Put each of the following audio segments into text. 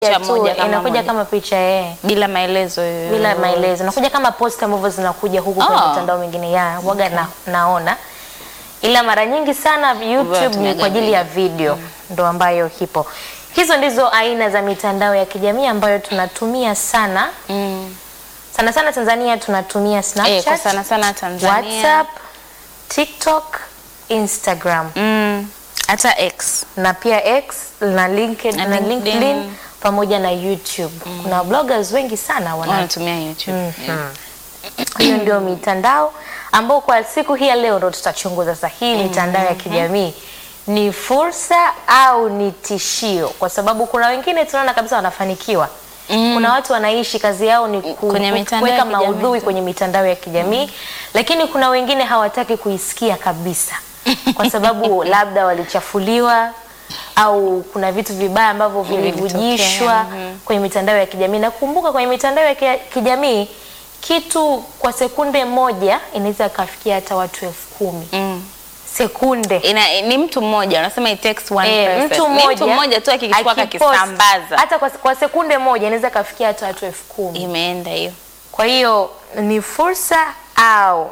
Picha tu, moja kama inakuja moja. kama picha eh, bila maelezo yoyote. bila maelezo, inakuja kama post ambavyo zinakuja huku kwenye Oh. mitandao mingine ya waga na, naona, ila mara nyingi sana YouTube ni tunaga kwa ajili ya video ndo ambayo hipo. Hizo ndizo aina za mitandao ya kijamii ambayo tunatumia sana Mm. sana sana. Tanzania tunatumia Eh, kwa Snapchat, sana sana Tanzania. WhatsApp, TikTok, Instagram Mm. Hata X. na pia X na LinkedIn, Na na LinkedIn. LinkedIn pamoja na YouTube. Kuna bloggers wengi sana wana Wanatumia YouTube. Yeah. hiyo ndio mitandao ambao kwa siku hii ya leo ndo tutachunguza sasa hii mitandao ya kijamii ni fursa au ni tishio, kwa sababu kuna wengine tunaona kabisa wanafanikiwa. Kuna watu wanaishi kazi yao ni ku- Kwenye mitandao ya kuweka kijamii maudhui tu. kwenye mitandao ya kijamii lakini kuna wengine hawataki kuisikia kabisa kwa sababu labda walichafuliwa au kuna vitu vibaya ambavyo vilivujishwa kwenye mitandao ya kijamii. Na kumbuka kwenye mitandao ya ki- kijamii kitu kwa sekunde moja inaweza ikafikia hata watu elfu kumi Mm. sekunde. Ina, ni mtu mmoja wanasema it takes one Eh, person. mtu Ni mmoja mtu mmoja tu akikichukua akipost, akakisambaza hata kwa, kwa sekunde moja inaweza ikafikia hata watu elfu kumi. imeenda hiyo. Kwa hiyo ni fursa au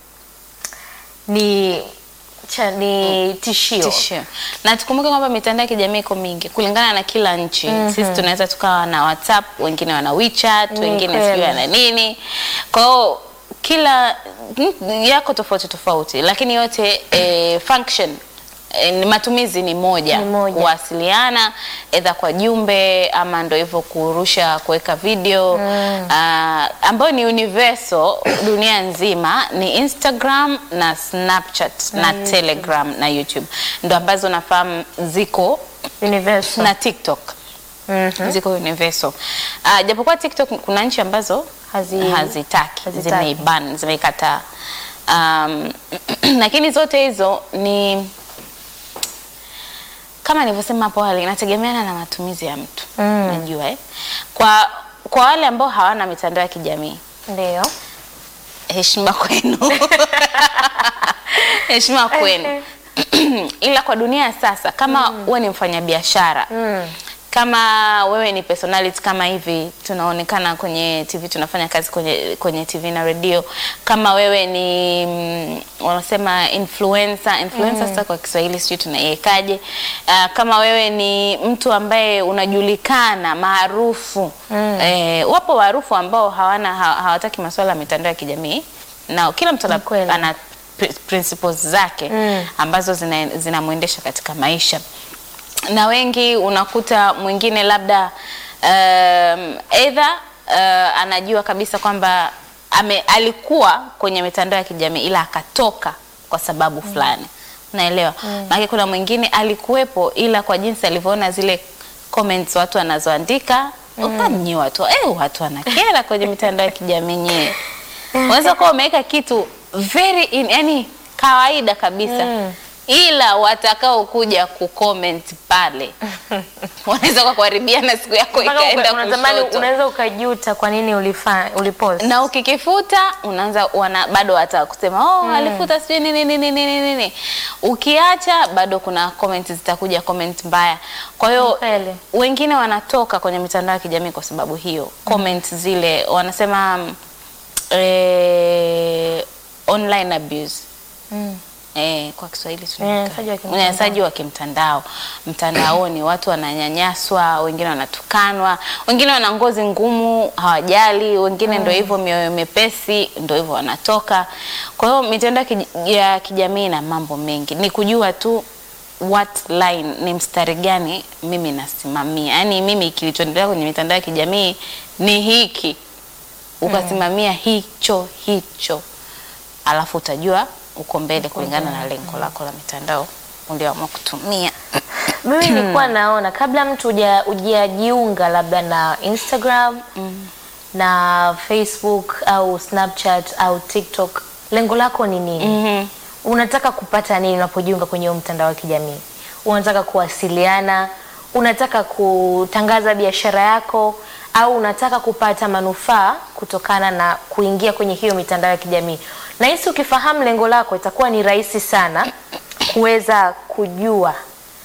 ni cha, ni tishio. Tishio. Na tukumbuke kwamba mitandao ya kijamii iko mingi kulingana na kila nchi. Sisi tunaweza tukawa na WhatsApp, wengine wana WeChat, Ni wengine kweli. sijui wana nini. Kwa hiyo kila mm, yako tofauti tofauti, lakini yote eh, function eh, ni matumizi ni moja, Ni moja. kuwasiliana edha kwa jumbe ama ndo hivyo kurusha kuweka video ah, ambayo ni universal dunia nzima ni Instagram na Snapchat na Telegram na YouTube ndo ambazo nafahamu ziko Universal. na TikTok Mhm. ziko universal. Ah, japokuwa TikTok kuna nchi ambazo Hazi- hazitaki hazitaki. zimeiban zimeikataa, um, lakini zote hizo ni kama nilivyosema hapo awali, inategemeana na matumizi ya mtu Mm. najua eh? Kwa kwa wale ambao hawana mitandao ya kijamii Ndio. heshima kwenu heshima kwenu ila kwa dunia ya sasa kama wewe ni mfanyabiashara Mm. kama wewe ni personality kama hivi tunaonekana kwenye TV tunafanya kazi kwenye, kwenye TV na redio kama wewe ni mm, wanasema influencer influencer sasa kwa Kiswahili sijui tunaiwekaje uh, kama wewe ni mtu ambaye unajulikana maarufu eh, wapo maarufu ambao hawana ha, hawataki masuala ya mitandao ya kijamii na kila mtu ana- Ni kweli. ana pri- principles zake Mm. ambazo zina- zinamwendesha katika maisha na wengi unakuta mwingine labda um, either uh, anajua kabisa kwamba ame, alikuwa kwenye mitandao ya kijamii ila akatoka kwa sababu fulani unaelewa maana kuna mwingine alikuwepo ila kwa jinsi alivyoona zile comments watu wanazoandika mm. watu eh, watu wanakera kwenye mitandao ya kijamii nyewe unaweza kuwa umeweka kitu very in, yani kawaida kabisa Mm. ila watakao kuja kucomment pale wanaweza kwa kuharibiana siku yako Mpaka ikaenda uka- unatamani kushoto unaweza ukajuta kwa nini ulifa ulipost. na ukikifuta unaanza wana bado wata kusema oh, alifuta sijui nini nini nini nini. Ukiacha bado kuna comment zitakuja comment mbaya. Kwa hiyo Ni kweli. wengine wanatoka kwenye mitandao ya kijamii kwa sababu hiyo comment zile wanasema mm, eh, online abuse Mm. Eh, kwa Kiswahili Unyanyasaji wa kimtandao. unyanyasaji wa kimtandao mtandaoni, watu wananyanyaswa, wengine wanatukanwa, wengine wana ngozi ngumu, hawajali, wengine ndio hivyo mioyo mepesi, ndio hivyo wanatoka. Kwa hiyo mitandao ya kij- ya kijamii na mambo mengi, ni kujua tu what line, ni mstari gani mimi nasimamia. Yaani mimi kilichoendelea kwenye mitandao ya kijamii ni hiki, ukasimamia hicho hicho alafu utajua uko mbele kulingana na lengo lako la mitandao ulioamua kutumia. Mimi nilikuwa naona kabla mtu huja- hujajiunga labda na Instagram na Facebook au Snapchat au TikTok, lengo lako ni nini? Mhm. Unataka kupata nini unapojiunga kwenye huo mtandao wa kijamii? Unataka kuwasiliana? Unataka kutangaza biashara yako? Au unataka kupata manufaa kutokana na kuingia kwenye hiyo mitandao ya kijamii? Na hisi ukifahamu lengo lako, itakuwa ni rahisi sana kuweza kujua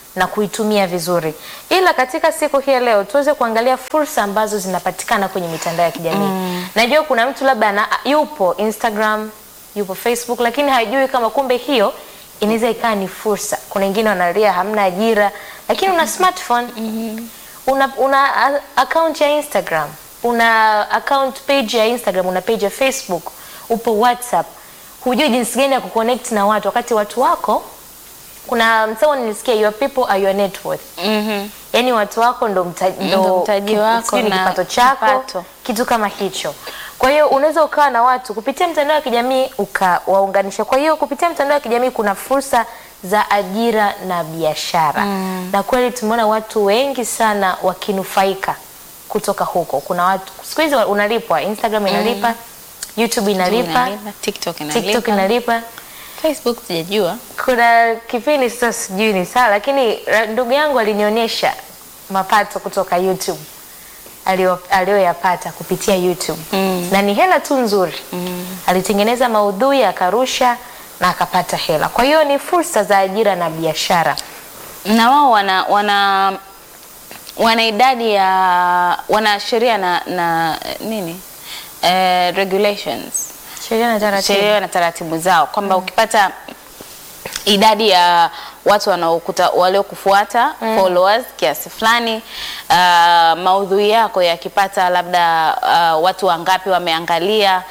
na kuitumia vizuri. Ila katika siku hii ya leo tuweze kuangalia fursa ambazo zinapatikana kwenye mitandao ya kijamii. Najua kuna mtu labda ana, yupo Instagram, yupo Facebook lakini hajui kama kumbe hiyo inaweza ikawa ni fursa. Kuna wengine wanalia hamna ajira, lakini una smartphone una, una a- account ya Instagram, una account page ya Instagram, una page ya Facebook, upo WhatsApp, hujui jinsi gani ya kuconnect na watu wakati watu wako kuna msemo nilisikia your people are your net worth. Mhm. Yaani watu wako ndo, mta, Ndo mtaji ki- wako sijui ni na kipato chako kipato. kitu kama hicho. Kwa hiyo unaweza ukawa na watu kupitia mtandao wa kijamii ukawaunganisha. Kwa hiyo kupitia mtandao wa kijamii kuna fursa za ajira na biashara na kweli tumeona watu wengi sana wakinufaika kutoka huko. Kuna watu siku hizi unalipwa, Instagram inalipa, YouTube inalipa, Inalipa, TikTok TikTok inalipa. inalipa. Facebook sijajua. Kuna kipindi sasa sijui ni sawa, lakini ra- ndugu yangu alinionyesha mapato kutoka YouTube alio- aliyoyapata kupitia YouTube na ni hela tu nzuri. Alitengeneza maudhui akarusha na akapata hela. Kwa hiyo ni fursa za ajira na biashara. na wao wana wana wana idadi ya wana sheria na, na nini eh, regulations Sheria na taratibu. sheria na taratibu zao kwamba ukipata idadi ya watu wanaokuta waliokufuata followers kiasi fulani, uh, maudhui yako yakipata labda uh, watu wangapi wameangalia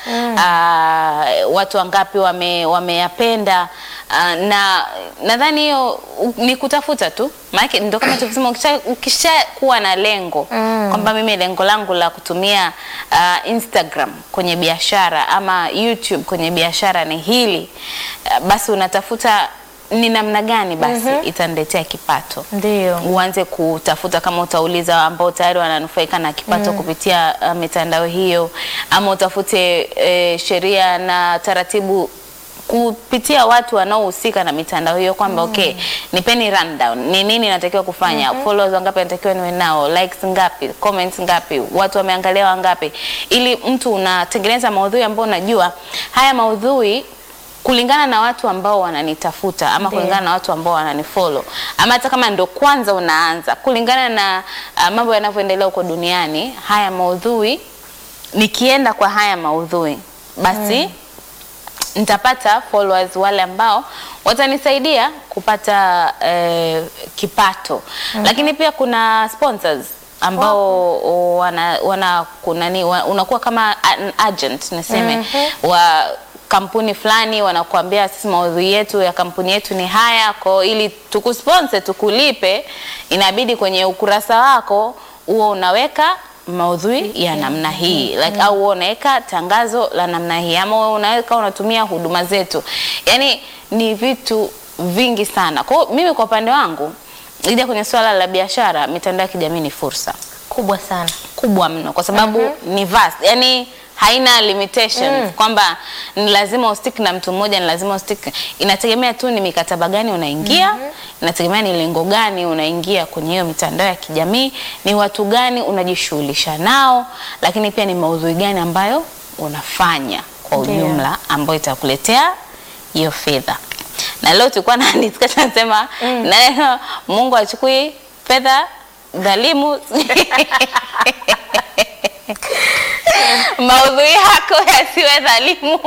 uh, watu wangapi wame, wameyapenda uh, na nadhani hiyo u- ni kutafuta tu, maana ndio kama tulivyosema, ukisha, ukisha kuwa na lengo kwamba mimi lengo langu la kutumia uh, Instagram kwenye biashara ama YouTube kwenye biashara ni hili uh, basi unatafuta ni namna gani basi itaniletea kipato Ndio. uanze kutafuta kama utauliza ambao tayari wananufaika na kipato kupitia uh, mitandao hiyo, ama utafute eh, sheria na taratibu kupitia watu wanaohusika na mitandao hiyo kwamba okay, nipeni rundown, ni nini natakiwa kufanya, followers wangapi natakiwa niwe nao, likes ngapi, comments ngapi, watu wameangalia wangapi, ili mtu unatengeneza maudhui ambayo unajua haya maudhui kulingana na watu ambao wananitafuta ama Ndio. kulingana na watu ambao wananifollow ama hata kama ndo kwanza unaanza, kulingana na uh, mambo yanavyoendelea huko duniani, haya maudhui nikienda kwa haya maudhui basi nitapata followers wale ambao watanisaidia kupata eh, kipato lakini pia kuna sponsors ambao wana, wana kunani wa, unakuwa kama an agent niseme wa kampuni fulani wanakuambia sisi maudhui yetu ya kampuni yetu ni haya kwa ili tukusponsor tukulipe inabidi kwenye ukurasa wako huo unaweka maudhui ya namna hii like, au wewe unaweka tangazo la namna hii ama wewe unaweka unatumia huduma zetu, yani ni vitu vingi sana. Kwa hiyo mimi kwa upande wangu ija kwenye swala la biashara, mitandao ya kijamii ni fursa Kubwa sana. kubwa mno kwa sababu ni vast, yani haina limitations kwamba ni lazima ustick na mtu mmoja, ni lazima ustick. Inategemea tu ni mikataba gani unaingia, inategemea ni lengo gani unaingia kwenye hiyo mitandao ya kijamii, ni watu gani unajishughulisha nao, lakini pia ni maudhui gani ambayo unafanya kwa Ndio. ujumla ambayo itakuletea hiyo fedha. Na leo tulikuwa na discussion nasema na Mungu achukui fedha dhalimu maudhui yako yasiwe dhalimu.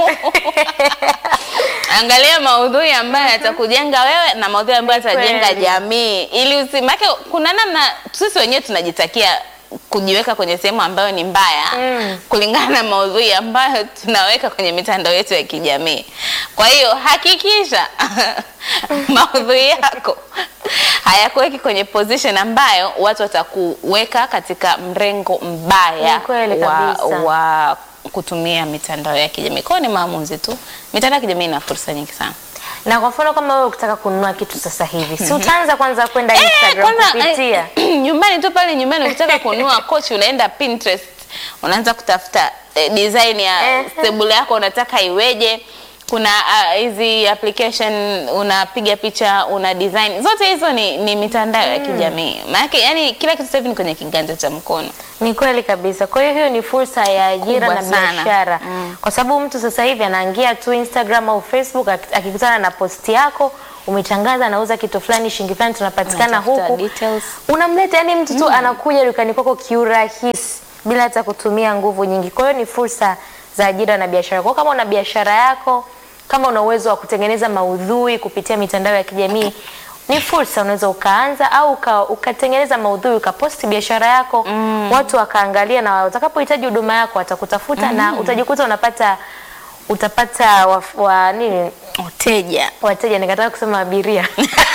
Angalia maudhui ambayo yatakujenga wewe na maudhui ambayo Ni yatajenga kweli. jamii, ili usimake. Kuna namna sisi wenyewe tunajitakia kujiweka kwenye sehemu ambayo ni mbaya Mm. kulingana na maudhui ambayo tunaweka kwenye mitandao yetu ya kijamii. Kwa hiyo hakikisha maudhui yako hayakuweki kwenye position ambayo watu watakuweka katika mrengo mbaya Ni kweli wa, kabisa. wa kutumia mitandao ya kijamii. Kwa hiyo ni maamuzi tu. Mitandao ya kijamii ina fursa nyingi sana. Na kwa mfano kama wewe ukitaka kununua kitu sasa hivi, si utaanza kwanza kwenda Instagram kupitia eh, nyumbani tu pale nyumbani ukitaka kununua kochi unaenda Pinterest, unaanza kutafuta eh, design ya Eh. stable yako unataka iweje. Kuna ah, hizi application unapiga picha una design, zote hizo ni, ni mitandao ya kijamii. Maana yani kila kitu sasa hivi ni kwenye kiganja cha mkono. Ni kweli kabisa. Kwa hiyo hiyo ni fursa ya ajira Kubwa na sana. biashara, kwa sababu mtu sasa hivi anaingia tu Instagram au Facebook ak- akikutana na posti yako umetangaza anauza kitu fulani shilingi fulani tunapatikana Unatafuta huku details. unamleta yani mtu tu anakuja dukani kwako kiurahisi bila hata kutumia nguvu nyingi. Kwa hiyo ni fursa za ajira na biashara. Kwa hiyo kama una biashara yako, kama una uwezo wa kutengeneza maudhui kupitia mitandao ya kijamii ni fursa, unaweza ukaanza au uka, ukatengeneza maudhui ukaposti biashara yako watu wakaangalia, na utakapohitaji huduma yako watakutafuta na utajikuta unapata utapata wa, wa nini Wateja. wateja, nikataka kusema abiria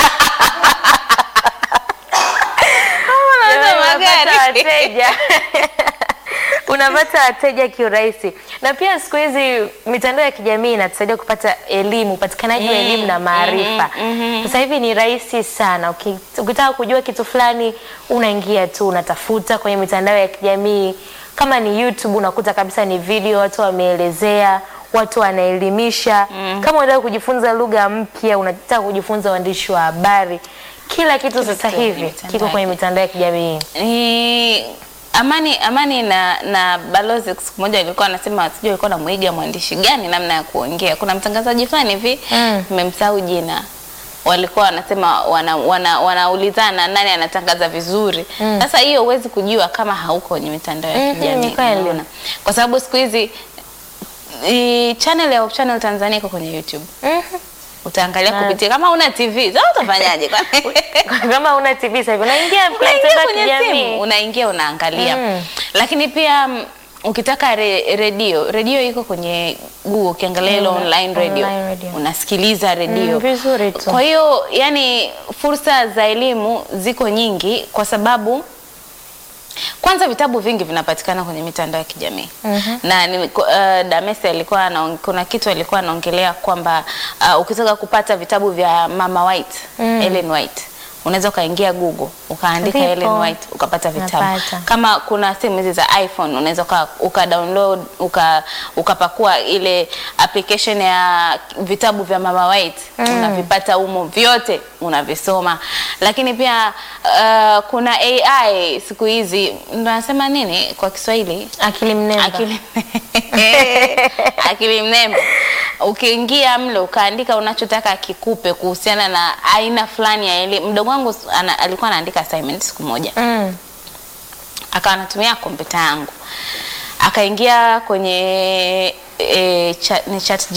Unauza unapata magari. wateja unapata wateja kiurahisi, na pia siku hizi mitandao ya kijamii inatusaidia kupata elimu, upatikanaji wa elimu na maarifa. Sasa hivi ni rahisi sana. Uki- Ukitaka kujua kitu fulani, unaingia tu unatafuta kwenye mitandao ya kijamii. Kama ni YouTube, unakuta kabisa ni video, watu wameelezea, watu wanaelimisha. Kama unataka kujifunza lugha mpya, unataka kujifunza uandishi wa habari, kila kitu sasa kwenye hivi mitandao kiko ya kwenye mitandao ya kijamii. ni Amani Amani na na balozi siku moja alikuwa anasema sijui alikuwa anamwiga mwandishi gani namna ya kuongea. Kuna mtangazaji fulani hivi Mm. nimemsahau jina. Walikuwa wanasema wana, wana, wanaulizana nani anatangaza vizuri. Sasa hiyo huwezi kujua kama hauko kwenye mitandao ya Mhm, kijamii. ni kweli. unaona? Kwa sababu siku hizi i- channel ya Hope Channel Tanzania iko kwenye YouTube. Mhm. Utaangalia Na- kupitia kama una TV. Sasa utafanyaje? Kwani- kama una TV sasa hivi unaingia kwenye unaingia mitandao ya kwenye kijamii. simu unaingia unaangalia Mm. lakini pia mm, ukitaka re, redio redio iko kwenye Google ukiangalia ile Mm, online radio, online radio. unasikiliza redio Mm, vizuri tu. kwa hiyo yani fursa za elimu ziko nyingi kwa sababu kwanza vitabu vingi vinapatikana kwenye mitandao ya kijamii Mhm. na ni, uh, Damesi alikuwa anaong- kuna kitu alikuwa anaongelea kwamba uh, ukitaka kupata vitabu vya Mama White Mm. Ellen White unaweza ukaingia Google ukaandika Vipo. Ellen White ukapata vitabu Napata. kama kuna simu hizi za iPhone unaweza uka, uka download uka, ukapakua ile application ya vitabu vya Mama White unavipata humo vyote unavisoma, lakini pia uh, kuna AI siku hizi ndo nasema nini kwa Kiswahili Akili mnemba. akili akili mnemba. Ukiingia mle ukaandika unachotaka akikupe kuhusiana na aina fulani ya elimu. Mdogo wangu ana, alikuwa anaandika assignment siku moja Mm. akawa anatumia kompyuta yangu akaingia kwenye e, chat, ni chat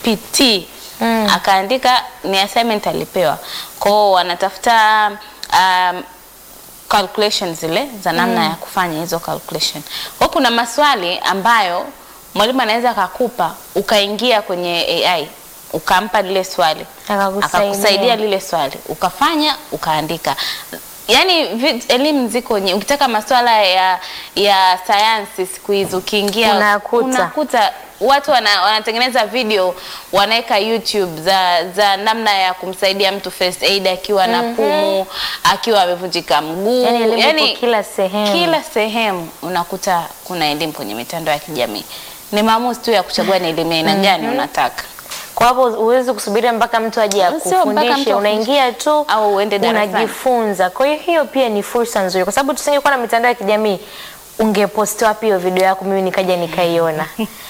GPT Mm. akaandika ni assignment alipewa kwao wanatafuta um, calculation zile za namna ya kufanya hizo calculation kwa kuna maswali ambayo mwalimu anaweza akakupa ukaingia kwenye AI ukampa lile swali Akakusaidia. akakusaidia lile swali ukafanya ukaandika yaani vi- elimu ziko nye ukitaka maswala ya ya sayansi siku hizi ukiingia Unakuta. unakuta watu wana, wanatengeneza video wanaweka YouTube za za namna ya kumsaidia mtu first aid akiwa na pumu akiwa amevunjika mguu Yaani elimu ipo kila sehemu. kila sehemu unakuta kuna elimu kwenye mitandao ya kijamii ni maamuzi tu ya kuchagua ni elimu ya aina gani unataka Kwa hapo huwezi kusubiria mpaka mtu aje Sio mpaka mtu akufundishe, akufundishe. unaingia tu Au uende darasani. unajifunza. Kwa hiyo hiyo pia ni fursa nzuri, kwa sababu tusingekuwa na mitandao ya kijamii, ungeposti wapi hiyo video yako mimi nikaja nikaiona?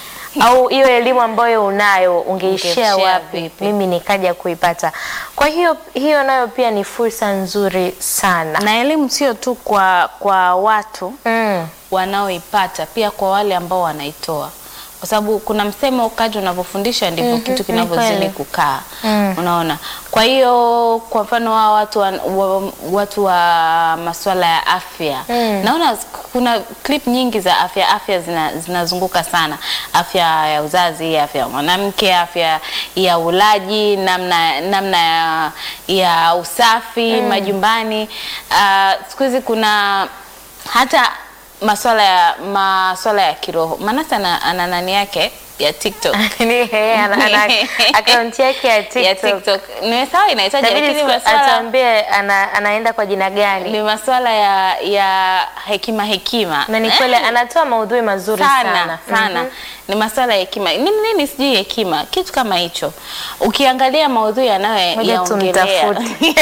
au hiyo elimu ambayo unayo ungeishare Ungeshare wapi vipi? mimi nikaja kuipata? Kwa hiyo hiyo nayo pia ni fursa nzuri sana. na elimu sio tu kwa kwa watu Mm. wanaoipata pia kwa wale ambao wanaitoa kwa sababu kuna msemo kadri unavyofundisha ndivyo Mhm, kitu ni kinavyozidi kweli. kukaa Mm. unaona kwa hiyo kwa mfano hawa watu wa, wa, watu wa masuala ya afya Mm. naona kuna clip nyingi za afya afya zina- zinazunguka sana afya ya uzazi afya ya mwanamke afya ya ulaji namna namna ya, ya usafi majumbani Ah, siku hizi kuna hata maswala ya maswala ya kiroho Manase ana, ana nani yake ya TikTok Ni yeye ana, ana akaunti yake ya ya TikTok. TikTok nimesahau inaitaja Itabidi lakini siku- maswala atuambie ana, anaenda kwa jina gani. ni maswala ya ya hekima hekima na ni Eh, kweli anatoa maudhui mazuri sana sana sana Mhm. ni maswala ya hekima nini nini sijui hekima kitu kama hicho ukiangalia maudhui Ngoja yanayoyaongelea tumtafute.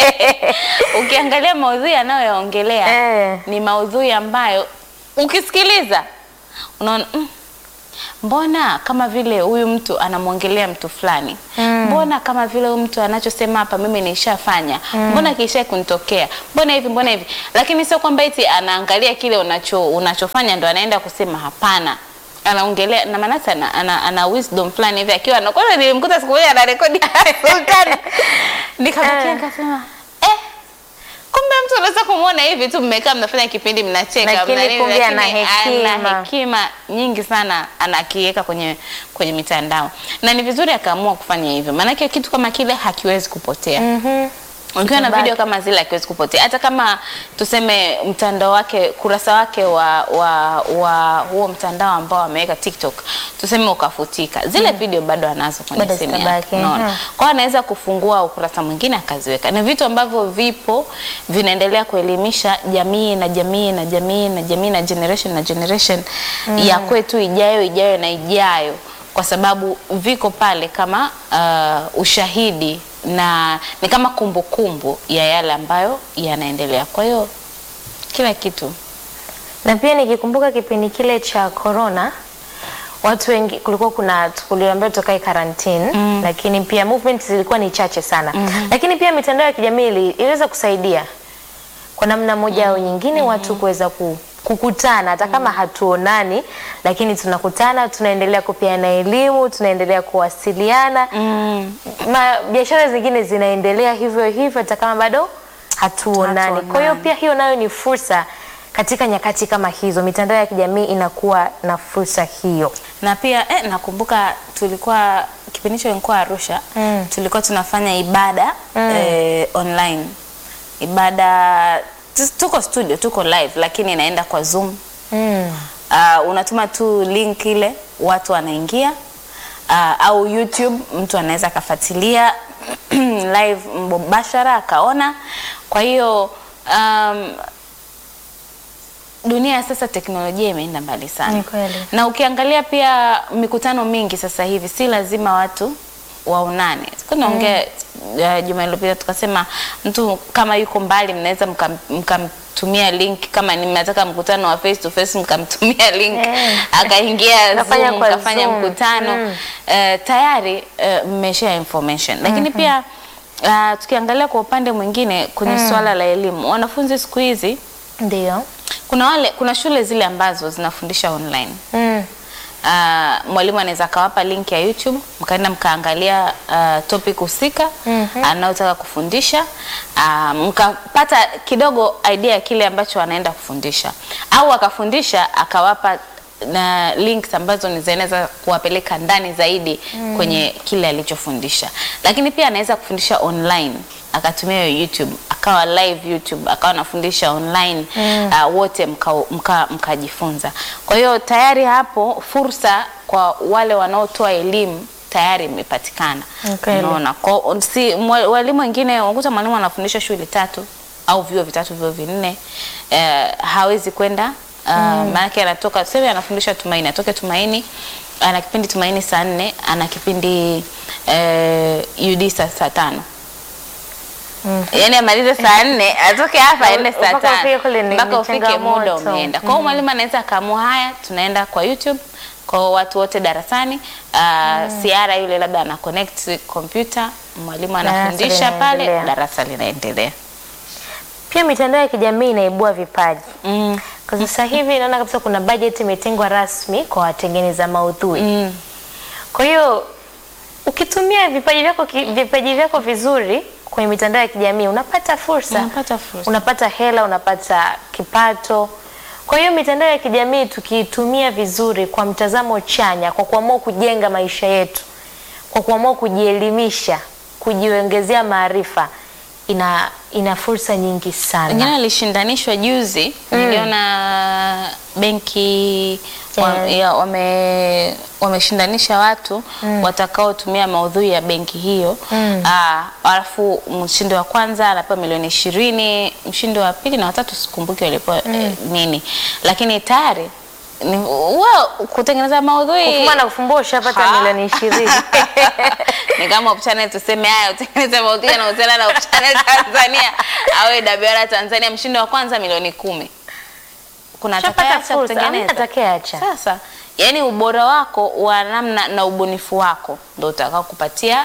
ukiangalia maudhui yanayoyaongelea Eh. ni maudhui ambayo ukisikiliza unaona mm, mbona kama vile huyu mtu anamwongelea mtu fulani Mm. mbona kama vile huyu mtu anachosema hapa mimi nishafanya, mbona kisha kunitokea, mbona hivi, mbona hivi. Lakini sio kwamba eti anaangalia kile unacho unachofanya ndo anaenda kusema hapana anaongelea na maana ana, ana, ana wisdom fulani hivi akiwa na kwanza nilimkuta siku moja anarekodi Sultani nikabakia Eh. nikasema eh kumbe mtu unaweza kumwona hivi tu mmekaa mnafanya kipindi mnacheka Lakini mna nini, kumbe ana lakini hekima. ana hekima nyingi sana anakiweka kwenye kwenye mitandao na ni vizuri akaamua kufanya hivyo maanake kitu kama kile hakiwezi kupotea Mhm. ukiwa na Itabaki. video kama zile akiwezi kupotea hata kama tuseme mtandao wake kurasa wake wa wa wa huo mtandao ambao ameweka TikTok tuseme ukafutika zile video bado anazo kwenye Bado simu yake zitabaki, unaona mhm. kwa hiyo anaweza kufungua ukurasa mwingine akaziweka ni vitu ambavyo vipo vinaendelea kuelimisha jamii na jamii na jamii na jamii na generation na generation ya kwetu ijayo ijayo na ijayo kwa sababu viko pale kama uh, ushahidi na ni kama kumbukumbu ya yale ambayo yanaendelea. Kwa hiyo kila kitu Na pia nikikumbuka kipindi kile cha corona watu wengi kulikuwa kuna kuliambiwa tukae karantini mm. lakini pia movement zilikuwa ni chache sana mm-hmm. lakini pia mitandao ya kijamii ili- iliweza kusaidia kwa namna moja au nyingine watu kuweza ku, kukutana hata kama hatuonani lakini tunakutana tunaendelea kupeana elimu tunaendelea kuwasiliana mm. Ma, biashara zingine zinaendelea hivyo hivyo hata kama bado hatuonani. Kwa hiyo Hatuonani. pia hiyo nayo ni fursa katika nyakati kama hizo, mitandao ya kijamii inakuwa na fursa hiyo. na pia eh, nakumbuka tulikuwa kipindi hicho nilikuwa Arusha Mm. tulikuwa tunafanya ibada eh, online ibada tu- tuko studio tuko live lakini inaenda kwa Zoom Mm. uh, unatuma tu link ile watu wanaingia uh, au YouTube mtu anaweza akafuatilia live mubashara akaona. Kwa hiyo um, dunia ya sasa teknolojia imeenda mbali sana Ni kweli. na ukiangalia pia mikutano mingi sasa hivi si lazima watu waonane. Siku naongea uh, juma iliyopita tukasema mtu kama yuko mbali mnaweza mkam- mkamtumia link kama ni mnataka mkutano wa face to face mkamtumia link Eh. akaingia Kafanya Zoom kwa kafanya Zoom. mkutano Mm. eh, tayari uh, mmeshare information lakini pia uh, tukiangalia kwa upande mwingine kwenye swala la elimu wanafunzi siku hizi Ndio. kuna wale kuna shule zile ambazo zinafundisha online Mm. Uh, mwalimu anaweza akawapa link ya YouTube mkaenda mkaangalia uh, topic husika Mhm. anayotaka kufundisha uh, mkapata kidogo idea ya kile ambacho anaenda kufundisha, au akafundisha akawapa na links ambazo ni zinaweza kuwapeleka ndani zaidi kwenye kile alichofundisha, lakini pia anaweza kufundisha online akatumia hiyo YouTube akawa live YouTube akawa anafundisha online uh, wote mkajifunza mka, mkajifunza. Kwa hiyo tayari hapo fursa kwa wale wanaotoa elimu tayari imepatikana. Ni kweli. Unaona, kwa si mwa- walimu wengine unakuta mwalimu anafundisha shule tatu au vyuo vitatu vyuo vinne eh, hawezi kwenda uh, maanake anatoka tuseme anafundisha Tumaini, atoke Tumaini ana kipindi Tumaini saa nne ana kipindi eh, UD saa saa tano yaani amalize saa nne atoke hapa aende saa Mpaka ufike tano kule ni- mpaka ni ufike muda changamoto. umeenda. Kwa hiyo mwalimu anaweza akaamua haya, tunaenda kwa YouTube kwa watu wote darasani. Uh, Siara yule labda ana connect kompyuta, mwalimu Darasa anafundisha pale, linaendelea. darasa linaendelea. Pia mitandao ya kijamii inaibua vipaji. Mm. Kwa sasa hivi naona kabisa kuna bajeti imetengwa rasmi kwa watengeneza maudhui. Mm. Kwa hiyo ukitumia vipaji vyako ki- vipaji vyako vizuri kwenye mitandao ya kijamii unapata fursa. Unapata fursa. Unapata hela, unapata kipato. Kwa hiyo mitandao ya kijamii tukiitumia vizuri kwa mtazamo chanya, kwa kuamua kujenga maisha yetu, kwa kuamua kujielimisha, kujiongezea maarifa, ina ina fursa nyingi sana. Wengine walishindanishwa juzi, niliona benki wa, Yeah. ya, wame wameshindanisha watu watakaotumia maudhui ya benki hiyo Ah, alafu mshindi wa kwanza anapewa milioni ishirini, mshindi wa pili na watatu sikumbuki walipewa eh, nini, lakini tayari ni wao kutengeneza maudhui Kufuma na kufumbua ushapata Ha. milioni ishirini. ni kama Hope Channel tuseme haya utengeneze maudhui yanahusiana na Hope Channel Tanzania awe WR Tanzania mshindi wa kwanza milioni kumi. Kuna Ushapata atakayeacha fursa, hamna kutengeneza atakayeacha. sasa, yani ubora wako wa namna na ubunifu wako ndio utakao kupatia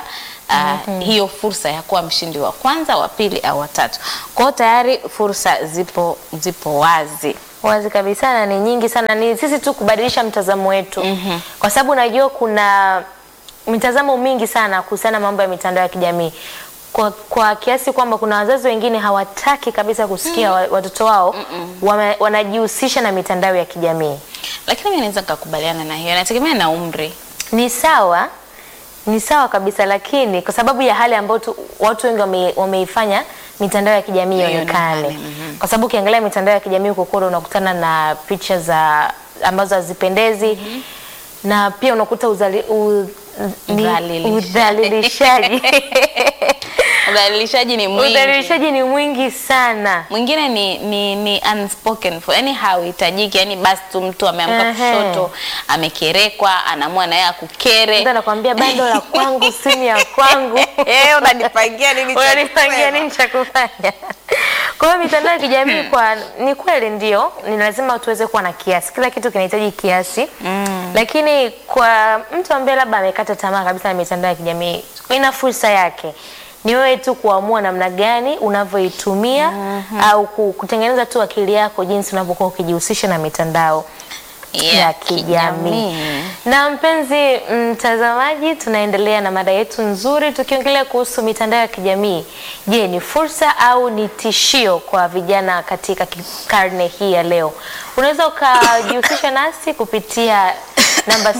uh, hiyo fursa ya kuwa mshindi wa kwanza, wa pili au wa tatu. Kwa hiyo tayari fursa zipo zipo wazi. wazi kabisa na ni nyingi sana. Ni sisi tu kubadilisha mtazamo wetu kwa sababu najua kuna mitazamo mingi sana kuhusiana na mambo ya mitandao ya kijamii kwa, kwa kiasi kwamba kuna wazazi wengine hawataki kabisa kusikia wa- watoto wao wame- wanajihusisha na mitandao ya kijamii. Lakini mimi naweza nikakubaliana na hiyo, inategemea na umri. Ni sawa, ni sawa kabisa, lakini kwa sababu ya hali ambayo tu- watu wengi wame, wameifanya mitandao ya kijamii ionekane, Ionekane, mhm. kwa sababu ukiangalia mitandao ya kijamii huko kote unakutana na picha za ambazo hazipendezi na pia unakuta uzali, u, ni- Udhalilishaji. udhalilishaji Udhalilishaji ni mwingi. udhalilishaji ni mwingi sana. mwingine ni, ni, ni unspoken for yani hauhitajiki yani basi tu mtu ameamka Ehe. kushoto amekerekwa anaamua naye akukere Mtu anakwambia bando la kwangu, simu ya kwangu Eh, unanipangia nini cha unanipangia kusema? nini cha kufanya? Kwa hiyo mitandao ya kijamii kwa ni kweli ndio, ni lazima tuweze kuwa na kiasi. Kila kitu kinahitaji kiasi mm. Lakini kwa mtu ambaye labda amekata tamaa kabisa na mitandao ya kijamii, ina fursa yake. Ni wewe tu kuamua namna gani unavyoitumia au ku- kutengeneza tu akili yako jinsi unavyokuwa ukijihusisha na mitandao ya kijamii. Na mpenzi mtazamaji, tunaendelea na mada yetu nzuri tukiongelea kuhusu mitandao ya kijamii. Je, ni fursa au ni tishio kwa vijana katika ki- karne hii ya leo? Unaweza ukajihusisha nasi kupitia namba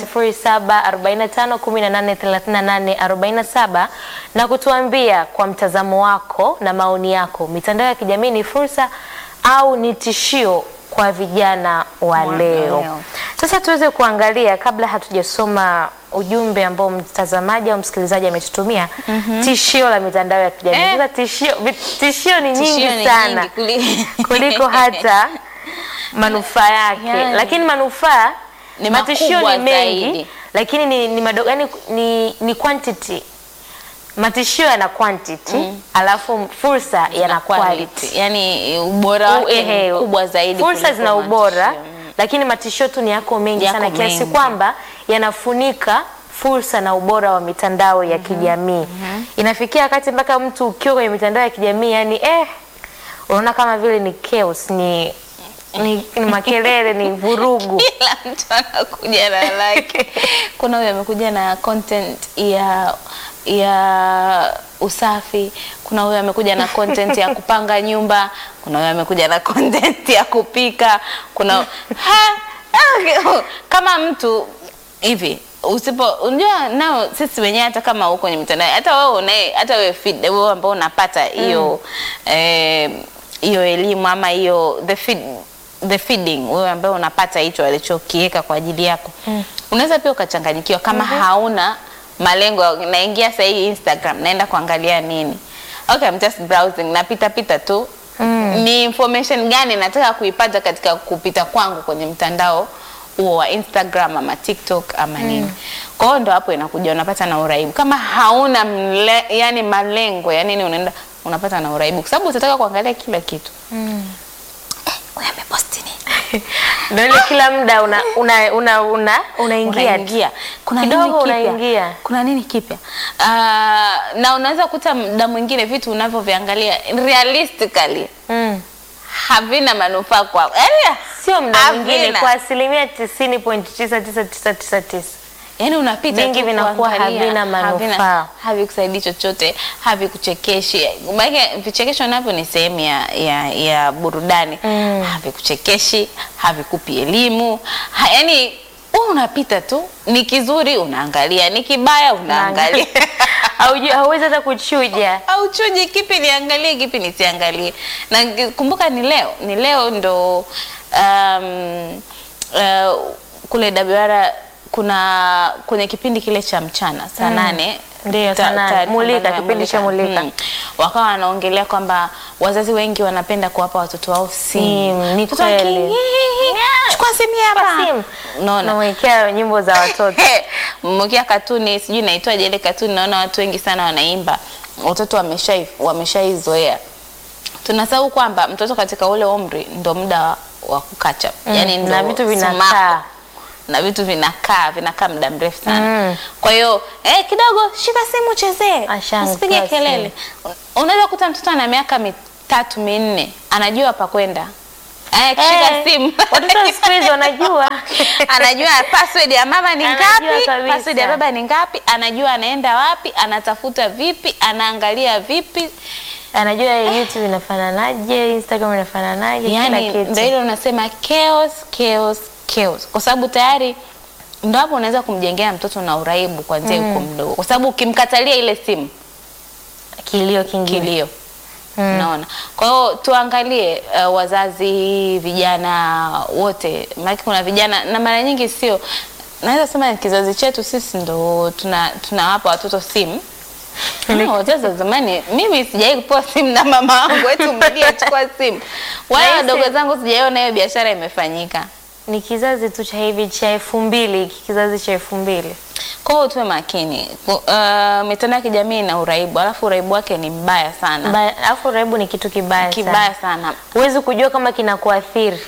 0745183847 na kutuambia kwa mtazamo wako na maoni yako, mitandao ya kijamii ni fursa au ni tishio kwa vijana wa Wa leo. leo. Sasa tuweze kuangalia kabla hatujasoma ujumbe ambao mtazamaji au msikilizaji ametutumia tishio la mitandao ya kijamii. Eh. Sasa tishio, vi- tishio ni Tishio nyingi ni sana nyingi kuli- kuliko hata manufaa yake, Yani. lakini manufaa Ni matishio makubwa ni mengi zaidi. lakini ni, ni madogo yani ni, ni quantity matishio yana quantity alafu fursa yana quality. yani ubora U- wake ehe, ni mkubwa zaidi Fursa kuliko zina ubora matishio. lakini matishio tu ni yako mengi Yako sana kiasi mengi. kwamba yanafunika fursa na ubora wa mitandao ya kijamii. Inafikia wakati mpaka mtu ukiwa kwenye mitandao ya kijamii yani eh, unaona kama vile ni chaos, ni ni, ni makelele, ni vurugu. kila mtu anakuja na lake. Kuna huyo amekuja na content ya ya usafi, kuna huyo amekuja na content ya kupanga nyumba, kuna huyo amekuja na content ya kupika, kuna ha, ah, kama mtu hivi usipo unajua nao sisi wenyewe hata kama uko kwenye mitandao hata wewe unaye hata wewe feed wewe ambao unapata hiyo eh, hiyo elimu ama hiyo the feed, the feeding wewe ambaye unapata hicho alichokiweka kwa ajili yako unaweza pia ukachanganyikiwa kama hauna malengo naingia sasa hii Instagram naenda kuangalia nini okay I'm just browsing napita pita tu ni information gani nataka kuipata katika kupita kwangu kwenye mtandao huo wa Instagram ama TikTok ama nini. Kwa hiyo ndo hapo inakuja unapata na uraibu. Kama hauna mle, yani malengo ya nini unaenda unapata na uraibu kwa sababu utataka kuangalia kila kitu. Eh, huyu ameposti nini? Ndio ile kila muda una una una, una unaingia tu. unaingia kuna Kidogo nini kipya? unaingia. kuna nini kipya Ah, na unaweza kuta muda mwingine vitu unavyoviangalia realistically Mm. havina manufaa kwako yani, Sio muda havina. mwingine kwa asilimia tisini point tisa tisa tisa tisa tisa. yani unapita Vingi tu vinakuwa kuangalia, havina manufaa. havikusaidii chochote havikuchekeshi maanake vichekesho navyo ni sehemu ya, ya, ya burudani Mm. havikuchekeshi havikupi elimu ha, yani wewe unapita tu ni kizuri unaangalia ni kibaya unaangalia Haujui- hauwezi hata kuchuja. auchuji kipi niangalie kipi nisiangalie na ngi- kumbuka ni leo ni leo ndo um, uh, kule WR kuna kwenye kipindi kile cha mchana saa nane Ndiyo, ta- saa nane. taarifa Mulika, ambayo ya kipindi cha Mulika. wakawa wanaongelea kwamba wazazi wengi wanapenda kuwapa watoto wao simu Simu, ni Mtoto kweli. aki- chukua simu hapa Simu. unaona Namwekea nyimbo za watoto. mmoja katuni sijui naitwaje ile katuni naona watu wengi sana wanaimba watoto wameshai wameshaizoea tunasahau kwamba mtoto katika ule umri ndo muda wa, wa kukacha Mm, yani ndo na vitu sumaku. vinakaa. na vitu vinakaa vinakaa muda mrefu sana Mm. kwa hiyo eh, kidogo shika simu chezee Ashaanza usipige simu. kelele unaweza kuta mtoto ana miaka mitatu minne anajua pa kwenda eh, kushika Eh, simu watoto siku hizi wanajua anajua password ya mama ni Anajua ngapi, kabisa. password ya baba ni ngapi, anajua anaenda wapi, anatafuta vipi, anaangalia vipi. anajua YouTube inafananaje, Instagram inafananaje, Yani kila ndio kitu. ile unasema chaos, chaos, chaos, kwa sababu tayari ndo hapo unaweza kumjengea mtoto na uraibu kwanzia yuko mdogo, kwa sababu ukimkatalia ile simu Kilio kingine. kilio Unaona, kwa hiyo tuangalie uh, wazazi, vijana wote, maana kuna vijana na mara nyingi sio, naweza sema kizazi chetu sisi ndo tuna tunawapa watoto simu No, wazazi wa zamani, mimi sijai kupewa simu na mama wangu eti mrudie chukua simu. Wale Rahisi. wadogo zangu sijaiona hiyo biashara imefanyika. Ni kizazi tu cha hivi cha elfu mbili hiki kizazi cha elfu mbili Kwa hiyo tuwe makini. Ku- Uh, mitandao ya kijamii ina uraibu, alafu uraibu wake ni mbaya sana, Ba- alafu uraibu ni kitu kibaya sana. kibaya sana. Huwezi kujua kama kinakuathiri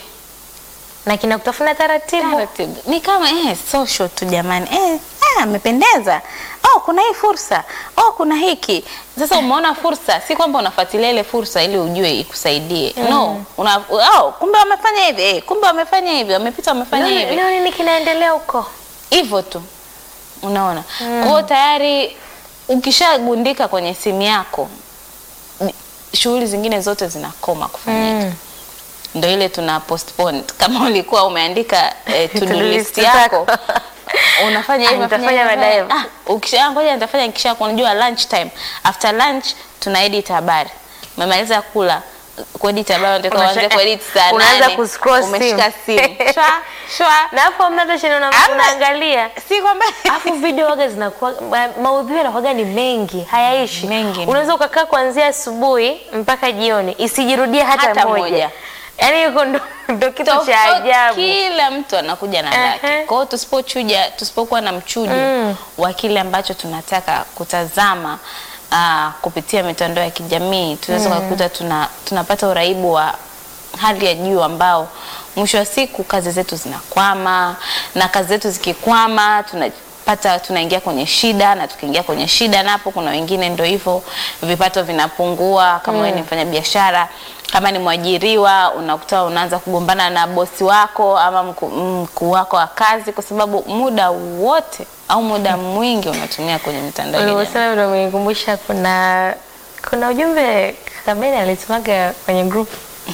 na kinakutafuna taratibu. Taratibu. Ni kama eh, social tu jamani. Eh, ah, amependeza. Oh, kuna hii fursa. Oh, kuna hiki. Sasa umeona fursa, si kwamba unafuatilia ile fursa ili ujue ikusaidie. No, una oh, kumbe wamefanya hivi, eh, kumbe wamefanya hivi, wamepita wamefanya Leo hivi. leo nini kinaendelea huko? Hivyo tu. Unaona? Kwa hiyo tayari ukishagundika kwenye simu yako ni- shughuli zingine zote zinakoma kufanyika. Mm. Ndio ile tuna postpone. Kama ulikuwa umeandika eh, to do To-do list list yako zako. unafanya Ah, hivi nitafanya unafanya hivi, baadaye. Ah, ukisha ngoja nitafanya nikisha unajua lunch time. After lunch tuna edit habari. Umemaliza kula kuedit habari unataka Unasha- uanze kuedit saa unaanza nane. kuscroll Umeshika simu. simu. Shwa, shwa. Na hapo hamna hata shida una- Hamna. unaangalia. Si kwamba Alafu video waga zinakuwa ma- maudhui yanakuwaga ni mengi, hayaishi. Mengi. Unaweza ukakaa kuanzia asubuhi mpaka jioni isijirudie hata, Hata moja. moja. Yaani yuko ndo, ndo kitu cha Tofauti, ajabu. Kila mtu anakuja na lake. Ehe. Kwa hiyo tusipochuja, tusipokuwa na mchujo wa kile ambacho tunataka kutazama aa, kupitia mitandao ya kijamii tunaweza kukuta tuna, tunapata uraibu wa hali ya juu ambao mwisho wa siku kazi zetu zinakwama, na kazi zetu zikikwama tunapata tunaingia kwenye shida, na tukiingia kwenye shida napo kuna wengine ndio hivyo vipato vinapungua. Kama wewe ni mfanya biashara kama ni mwajiriwa unakuta unaanza kugombana na bosi wako ama mku- mkuu wako wa kazi, kwa sababu muda wote au muda mwingi unatumia kwenye mitandao ya kijamii. Ulivyosema ndio umenikumbusha kuna kuna ujumbe Kabeni alitumaga kwenye group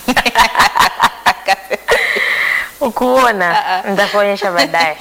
ukuona, nitakuonyesha baadaye.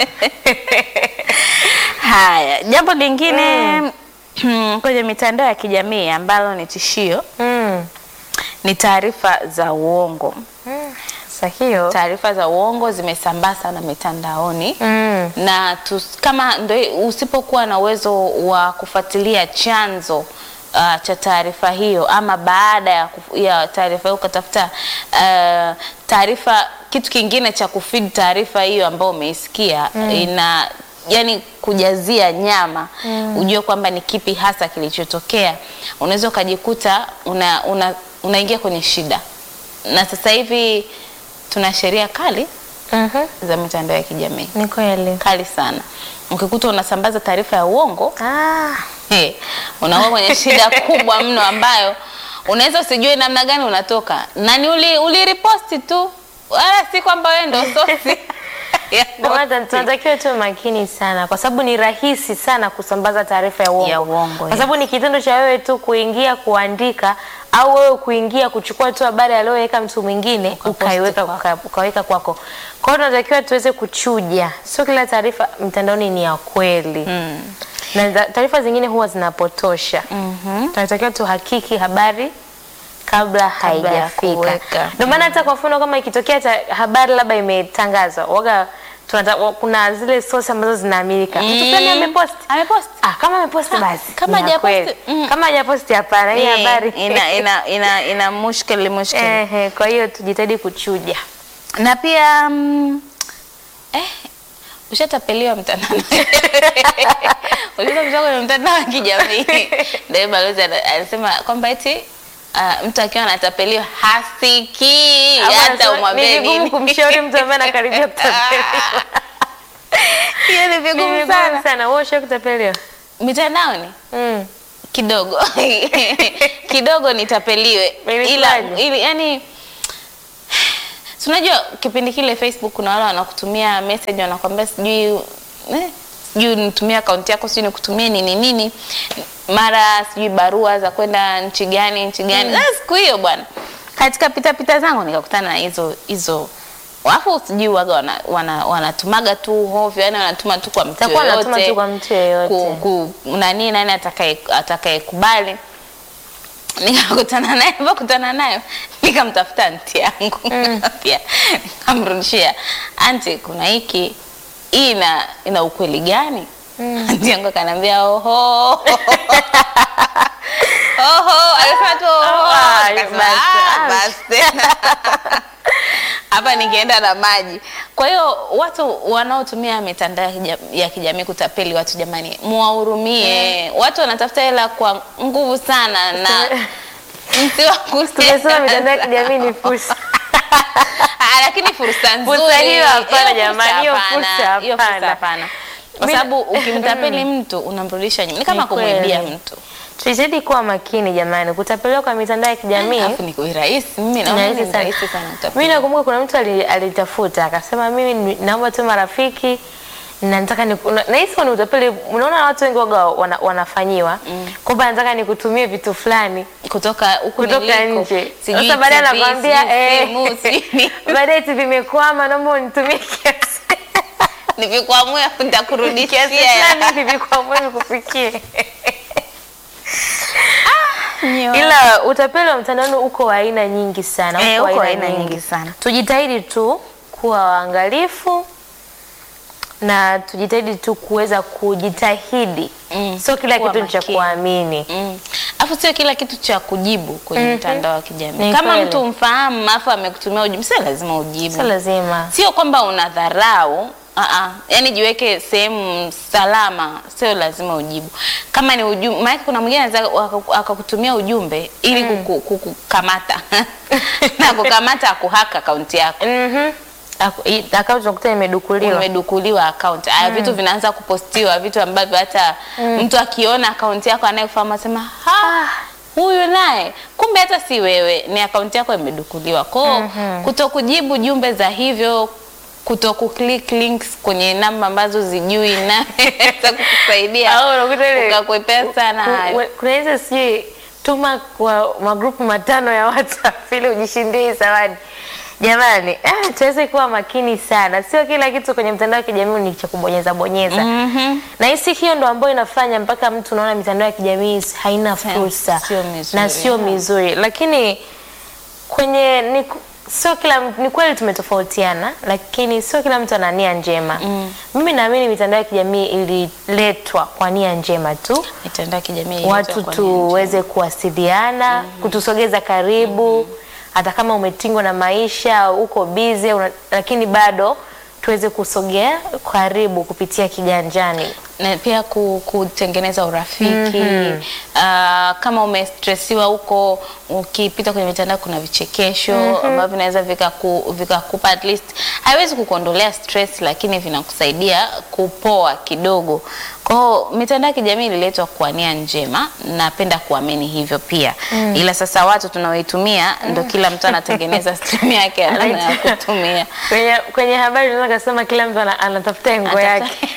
Haya, jambo lingine kwenye mitandao ya kijamii ambalo ni tishio Mm. ni taarifa za uongo. Sasa hiyo Taarifa za uongo zimesambaa sana mitandaoni mm. na tus, kama ndo usipokuwa na uwezo wa kufuatilia chanzo uh, cha taarifa hiyo ama baada ya, kuf- ya taarifa hiyo ukatafuta uh, taarifa kitu kingine cha kufeed taarifa hiyo ambayo umeisikia ina yani kujazia nyama ujue kwamba ni kipi hasa kilichotokea, unaweza ukajikuta una, una, unaingia kwenye shida, na sasa hivi tuna sheria kali Mhm. za mitandao ya kijamii Ni kweli. kali sana. Ukikuta unasambaza taarifa ya uongo Ah, hey, unakuwa kwenye shida kubwa mno ambayo unaweza usijue namna gani unatoka nani uli, uliriposti tu, wala si kwamba wewe ndo sosi ya ndio maana posti. tunatakiwa tuwe makini sana, kwa sababu ni rahisi sana kusambaza taarifa ya uongo, Ya uongo, kwa yeah. sababu ni kitendo cha wewe tu kuingia kuandika au wewe kuingia kuchukua tu habari aliyoweka mtu mwingine Ukaposti ukaiweka kwako. uka, ukaweka kwako. Kwa hiyo tunatakiwa tuweze kuchuja, sio kila taarifa mtandaoni ni ya kweli Mm. na za- taarifa zingine huwa zinapotosha. Mhm. Tunatakiwa tuhakiki habari kabla ya haijafika. kuweka. Ndio maana hata kwa mfano kama ikitokea ta- habari labda imetangazwa, waga tunata, wa- kuna zile source ambazo zinaaminika. Mtu fulani Mm. amepost. Amepost. Ah, kama ameposti basi. kama ni ya hajaposti, kweli. mm. Kama hajaposti hapana, hii Eh, habari. ina, ina, ina, ina mushkeli mushkeli Ehe, kwa hiyo tujitahidi kuchuja. na pia mm, eh, ushatapeliwa mtandao uliza kwenye mtandao wa kijamii ndio balozi ana- anasema kwamba eti uh, mtu akiwa anatapeliwa hasikii Au hata anasema, umwambie Ni vigumu nini kumshauri mtu ambaye anakaribia kutapeliwa. Hiyo ni Ni vigumu vigumu sana. sana. Wewe ushawahi kutapeliwa? Mitandaoni Mm. kidogo kidogo nitapeliwe, ila Ilikuwaje? ili, yani si unajua kipindi kile Facebook kuna wale wanakutumia message wanakwambia sijui eh, sijui nitumie akaunti yako sijui nikutumie nini nini, mara sijui barua za kwenda nchi gani nchi gani. Ah, siku hiyo bwana, katika pita pita zangu nikakutana na hizo hizo Wafu sijui waga wana, wana, wanatumaga tu hovyo, yani wanatuma tu kwa mtu Itakuwa wanatuma yoyote tu kwa mtu yeyote. ku, ku, nani nani atakaye atakayekubali nikakutana naye kutana nayo nikamtafuta anti yangu pia nikamrudishia anti kuna hiki hii ina, ina ukweli gani anti yangu akaniambia oho oho alisema tu oho Ah, Nikasema, basi, "Ah, ah." basi hapa nikienda na maji. Kwa hiyo watu wanaotumia mitandao ya kija- ya kijamii kutapeli watu, jamani, muwahurumie. Watu wanatafuta hela kwa nguvu sana na msiwakusie. Tumesema mitandao ya kijamii ni fursa. Ah, lakini fursa nzuri. Fursa hiyo hapana, Hiyo jamani, fursa hiyo hapana. fursa Hiyo fursa hapana. hapana. Kwa Mimi- sababu ukimtapeli mtu unamrudisha nyuma. Ni kama Ni kweli. kumwibia mtu. Tujitahidi kuwa makini jamani, kutapeliwa kwa mitandao ya kijamii Alafu ni rahisi. Mimi ni naona rahisi ni sana. rahisi sana Mimi kutapeli. nakumbuka kuna mtu ali- alitafuta akasema, mimi ni- naomba tu marafiki na nataka ni nahisi ni utapeli. Unaona watu wengi waga wana, wanafanyiwa kwamba nataka nikutumie vitu fulani kutoka huku kutoka niliko, nje. sijui Sasa baadaye TV, anakwambia sijui eh, simu, sijui nini. baadaye eti vimekwama, naomba unitumie kiasi nikikwamua kiasi nitakurudishia fulani hivi vikwamwe nikufikie. Ila utapeli wa mtandaoni uko wa aina nyingi sana, Eh, uko uko wa wa aina aina nyingi nyingi sana. Tujitahidi tu kuwa waangalifu na tujitahidi tu kuweza kujitahidi, Mm, sio kila kuwa kitu ni cha makini. kuamini. Mm. Afu sio kila kitu cha kujibu kwenye mtandao wa kijamii. Ni Kama kweli. mtu mfahamu afu amekutumia ujumbe, sio lazima ujibu. Sio lazima. Sio kwamba unadharau Aa, yani jiweke sehemu salama, sio lazima ujibu. Kama ni ujumbe, maana kuna mwingine anaweza waka- akakutumia ujumbe ili kuku- kukukamata na kukamata akuhaka akaunti yako Mhm. Aku- i- Akaunti unakuta imedukuliwa. umedukuliwa account. Aya, vitu vinaanza kupostiwa, vitu ambavyo hata mtu akiona akaunti yako anayekufahamu asema ha, huyu naye kumbe hata si wewe, ni akaunti yako imedukuliwa. Kwao kutokujibu jumbe za hivyo kuto kuclick links kwenye namba ambazo zijui na za kukusaidia Au unakuta ile- ukakwepea sana Ku- hayo. ku- Kuna hizo sijui tuma kwa magrupu matano ya WhatsApp ili ujishindie hii zawadi. Jamani, ah, tuweze kuwa makini sana. Sio kila kitu kwenye mtandao wa kijamii ni cha kubonyeza bonyeza. Mhm. Na hisi hiyo ndo ambayo inafanya mpaka mtu unaona mitandao ya kijamii haina fursa sio mizuri. na sio mizuri, lakini kwenye ni, sio kila ni kweli tumetofautiana, lakini sio kila mtu ana nia njema. Mimi naamini mitandao ya kijamii ililetwa kwa nia njema tu Mitandao ya kijamii watu ilitoa kwa tuweze kuwasiliana, kutusogeza karibu, hata kama umetingwa na maisha, uko busy, una, lakini bado tuweze kusogea karibu kupitia kiganjani. na pia ku, kutengeneza urafiki Ah, kama umestresiwa huko, ukipita kwenye mitandao kuna vichekesho ambavyo vinaweza vikaku- vikakupa at least, haiwezi kukuondolea stress, lakini vinakusaidia kupoa kidogo. Kwa hiyo mitandao ya kijamii ililetwa kwa nia njema, napenda kuamini hivyo pia, ila sasa watu tunaoitumia ndo kila mtu anatengeneza stream yake ya namna ya kutumia. Kwenye, kwenye habari unaweza kusema kila mtu ana- anatafuta engo yake.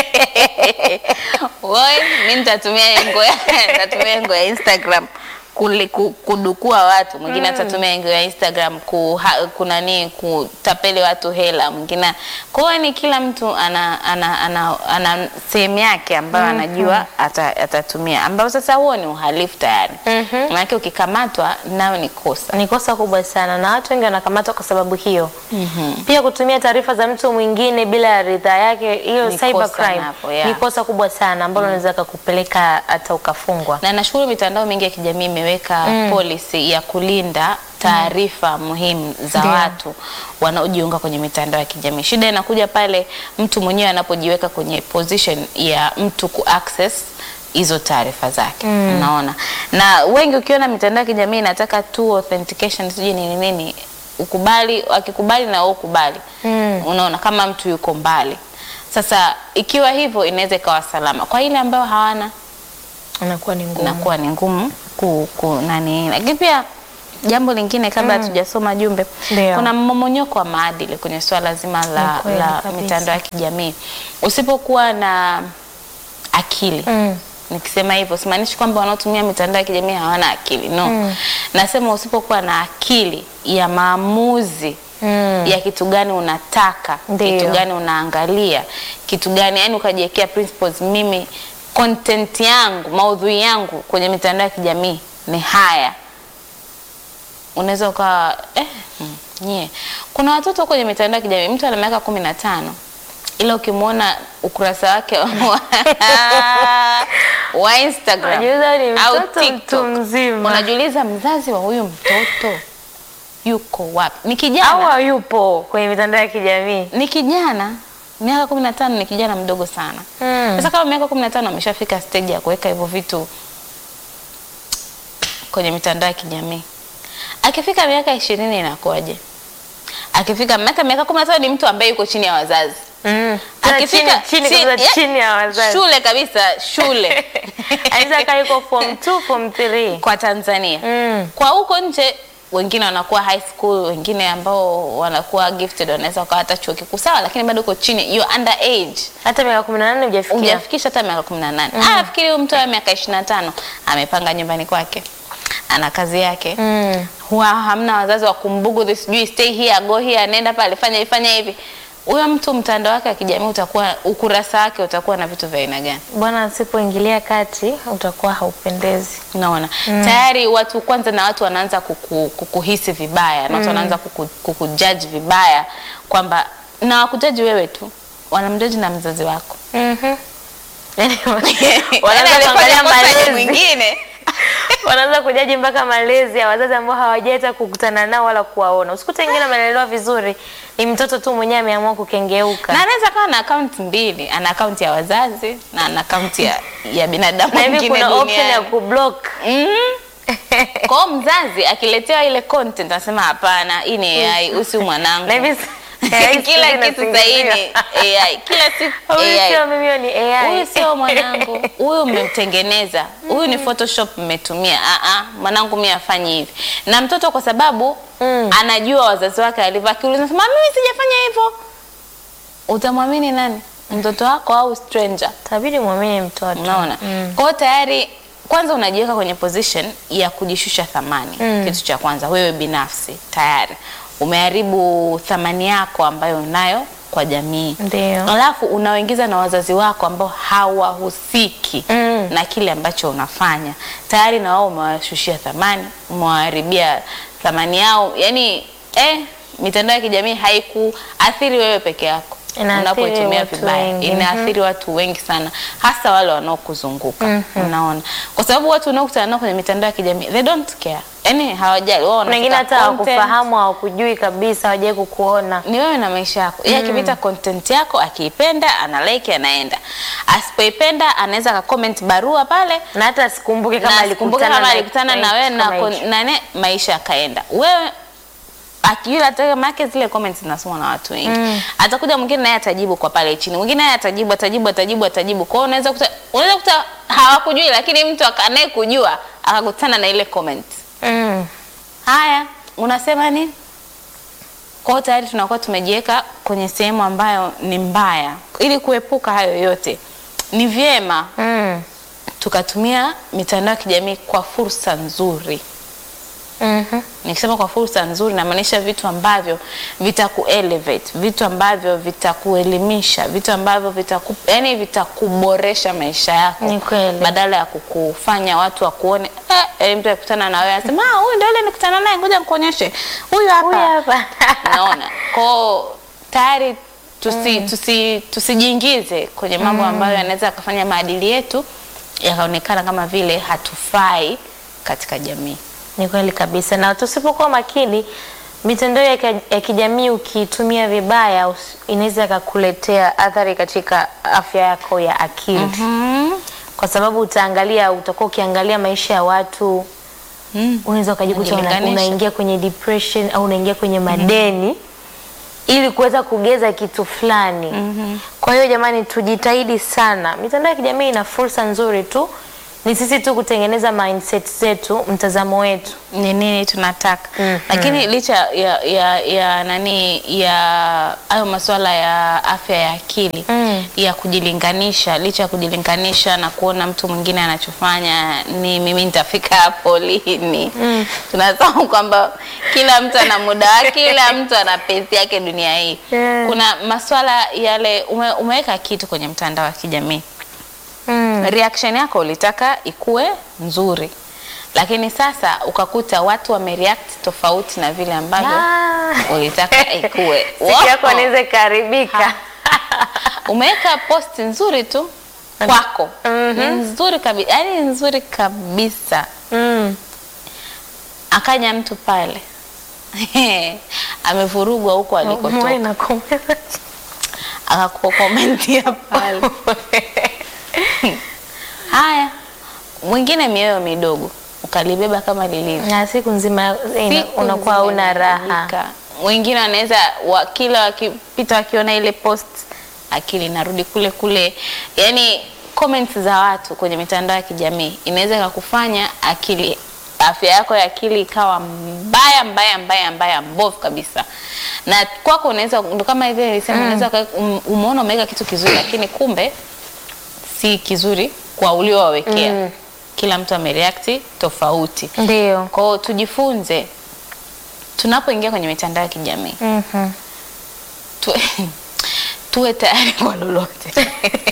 Woi, mi nitatumia engo ya nitatumia engo ya Instagram kuli, ku, kudukua watu, mwingine atatumia engo ya Instagram ku, ha, kunani kutapeli watu hela, mwingine. Kwa hiyo ni kila mtu ana ana, ana, ana sehemu yake ambayo anajua ata, atatumia, ambayo sasa huo ni uhalifu tayari. Maanake ukikamatwa nayo ni kosa. Ni kosa kubwa sana na watu wengi wanakamatwa kwa sababu hiyo. Pia kutumia taarifa za mtu mwingine bila ridhaa yake, hiyo Ni cyber kosa crime napo, yeah. ni kosa kubwa sana ambalo unaweza kukupeleka hata ukafungwa. na nashukuru mitandao mingi ya kijamii imeweka policy ya kulinda taarifa muhimu za Ndio. watu wanaojiunga kwenye mitandao ya kijamii. Shida inakuja pale mtu mwenyewe anapojiweka kwenye position ya mtu ku access hizo taarifa zake unaona, na wengi ukiona mitandao ya kijamii inataka tu authentication sijui nini nini, ukubali, akikubali na wewe ukubali, unaona kama mtu yuko mbali Sasa ikiwa hivyo inaweza ikawa salama kwa ile ambayo hawana Inakuwa ni ngumu. inakuwa ni ngumu ku, ku nani. Lakini pia jambo lingine kabla hatujasoma jumbe, Ndio. kuna mmomonyoko wa maadili kwenye swala zima la, Ni kweli la kabisa. mitandao ya kijamii. Usipokuwa na akili Mm. Nikisema hivyo simaanishi kwamba wanaotumia mitandao ya kijamii hawana akili no. Nasema usipokuwa na akili ya maamuzi Mm. ya kitu gani unataka, Ndio. kitu gani unaangalia, kitu gani yani, ukajiwekea principles. Mimi content yangu, maudhui yangu kwenye mitandao ya kijamii ni haya, unaweza ukawa eh, mm, nyie. Kuna watoto kwenye mitandao ya kijamii, mtu ana miaka kumi na tano ila ukimwona ukurasa wake wa, wa Instagram Unajiuliza ni au mtoto TikTok, mtu mzima. unajiuliza mzazi wa huyu mtoto yuko wapi? Ni Au kijana, hayupo kwenye mitandao ya kijamii. ni kijana miaka kumi na tano ni kijana mdogo sana. Mm. Sasa kama miaka kumi na tano ameshafika stage ya kuweka hivyo vitu kwenye mitandao ya kijamii, akifika miaka ishirini inakuwaje? Akifika miaka miaka kumi na tano ni mtu ambaye yuko chini ya wazazi Mm. Tena chini, chini, kabisa, ya- chini ya wazazi. shule kabisa shule Anaweza kaa yuko form 2, form 3. kwa Tanzania Mm. kwa huko nje wengine wanakuwa high school, wengine ambao wanakuwa gifted wanaweza wakawa hata chuo kikuu sawa, lakini bado uko chini, you under age, Hata miaka 18 hujafikia. hujafikisha hata miaka 18. Ah, nafikiri huyu mtu wa miaka 25 amepanga nyumbani kwake, ana kazi yake Mm. huwa hamna wazazi wa kumbugu sijui stay here go here, nenda pale, fanya hivi fanya hivi. Huyo mtu mtandao wake wa kijamii utakuwa, ukurasa wake utakuwa na vitu vya aina gani? Bwana asipoingilia kati utakuwa haupendezi. Unaona tayari watu kwanza, na watu wanaanza kuku, kukuhisi vibaya na watu wanaanza kuku, kukujudge vibaya kwamba na wakujaji wewe tu, wanamjaji na mzazi wako Mhm. Yaani Yaani wanaanza alifanya kuangalia kosa ni malezi. mwingine Wanaanza kujaji mpaka malezi ya wazazi ambao hawajaita kukutana nao wala kuwaona. Usikute wengine amelelewa vizuri, ni mtoto tu mwenyewe ameamua kukengeuka. na anaweza kawa na akaunti mbili, ana akaunti ya wazazi na ana akaunti ya, ya binadamu Na hivi mwingine kuna option ya duniani. kublock. Mhm. Kwa hiyo mzazi akiletewa ile content anasema hapana, hii ni AI, usi mwanangu. Na hivi AI kila siku kitu sasa hii ni AI, kila siku Huyu AI. sio mimi, huyo ni AI. Huyu sio mwanangu, huyu mmemtengeneza, huyu ni Photoshop mmetumia. Ah ah, mwanangu mimi afanye hivi. Na mtoto kwa sababu Mm. anajua wazazi wake alivyo, akiuliza sema mimi sijafanya hivyo, utamwamini nani? Mtoto wako au stranger? Tabidi muamini mtoto. Unaona? Kwa hiyo tayari kwanza unajiweka kwenye position ya kujishusha thamani. Mm. Kitu cha kwanza wewe binafsi tayari umeharibu thamani yako ambayo unayo kwa jamii. Ndio. Alafu unaoingiza na wazazi wako ambao hawahusiki Mm. na kile ambacho unafanya. Tayari na wao umewashushia thamani, umewaharibia thamani yao. Yaani eh, mitandao ya kijamii haikuathiri wewe peke yako. Inaathiri Unapoitumia watu vibaya wengi. inaathiri watu wengi sana, hasa wale wanaokuzunguka. Unaona, kwa sababu watu wanaokutana nao kwenye mitandao ya kijamii they don't care, yani hawajali wao, Kuna wengine wanafuta hata content. hawakufahamu, hawakujui kabisa, hawajai kukuona. Ni wewe na maisha yako. Yeye akipita content yako, akiipenda ana like, anaenda. Asipoipenda anaweza ka comment barua pale Na hata sikumbuke na kama asikumbuke alikutana kama na alikutana na wewe na kama kon- hicho. na ne, maisha yakaenda. Wewe akijua hata make zile comments zinasomwa na watu wengi. Atakuja mwingine naye atajibu kwa pale chini. Mwingine naye atajibu, atajibu, atajibu, atajibu. Kwa hiyo unaweza kuta unaweza kuta hawakujui lakini mtu akanaye kujua akakutana na ile comment. Mm. Haya, unasema nini? Kwa hiyo tayari tunakuwa tumejiweka kwenye sehemu ambayo ni mbaya. Ili kuepuka hayo yote, ni vyema Mm. tukatumia mitandao ya kijamii kwa fursa nzuri. Mhm. Nikisema kwa fursa nzuri, namaanisha vitu ambavyo vitaku elevate, vitu ambavyo vitakuelimisha, vitu ambavyo vitaku, yani vitakuboresha maisha yako, Ni kweli. badala ya kukufanya watu wakuone eh, eh, mtu akutana na wewe anasema ah, huyu ndio yule nikutana naye, ngoja nikuonyeshe huyu hapa. Huyu hapa. Unaona, kwao tayari tusi, tusi, tusijiingize kwenye mambo ambayo yanaweza yakafanya maadili yetu yakaonekana kama vile hatufai katika jamii. Ni kweli kabisa, na tusipokuwa makini, mitandao ya, ka- ya kijamii ukiitumia vibaya us- inaweza ikakuletea athari katika afya yako ya akili kwa sababu utaangalia, utakuwa ukiangalia maisha ya watu Mm. unaweza ukajikuta una- Unajilinganisha. unaingia kwenye depression au unaingia kwenye madeni ili kuweza kugeza kitu fulani. Kwa hiyo jamani, tujitahidi sana. Mitandao ya kijamii ina fursa nzuri tu, ni sisi tu kutengeneza mindset zetu, mtazamo wetu. ni nini tunataka Mhm. lakini licha ya, ya, ya nani ya hayo masuala ya afya ya akili Mm. ya kujilinganisha licha ya kujilinganisha na kuona mtu mwingine anachofanya ni mimi nitafika hapo lini mm. tunasahau kwamba kila mtu ana muda wake kila mtu ana pesi yake dunia hii Yeah. kuna masuala yale ume, umeweka kitu kwenye mtandao wa kijamii Mm. reaction yako ulitaka ikue nzuri lakini sasa ukakuta watu wamereact tofauti na vile ambavyo Ah. ulitaka ikue Siku yako Wow. inaweza ikaharibika. umeweka post nzuri tu kwako ni nzuri kabisa yani nzuri kabisa Mm. akaja mtu pale amevurugwa huko alikotoka Mwe na komeza. akakukomentia pale haya mwingine mioyo midogo ukalibeba kama lilivyo Na siku nzima ina- Siku unakuwa nzima una raha. inaharibika. Wengine wanaweza wa, kila wakipita wakiona ile post akili inarudi kule kule, yani comments za watu kwenye mitandao ya kijamii inaweza ikakufanya akili afya yako ya akili ikawa mbaya mbaya mbaya mbaya mbovu kabisa, na kwako unaweza ndo kama hivi nilisema, unaweza uka- um- umeona umeweka kitu kizuri, lakini kumbe si kizuri kwa uliowawekea. Mm. Kila mtu amereact tofauti. Ndio. Kwa hiyo tujifunze tunapoingia kwenye mitandao ya kijamii Mhm. tu, tuwe tayari kwa lolote.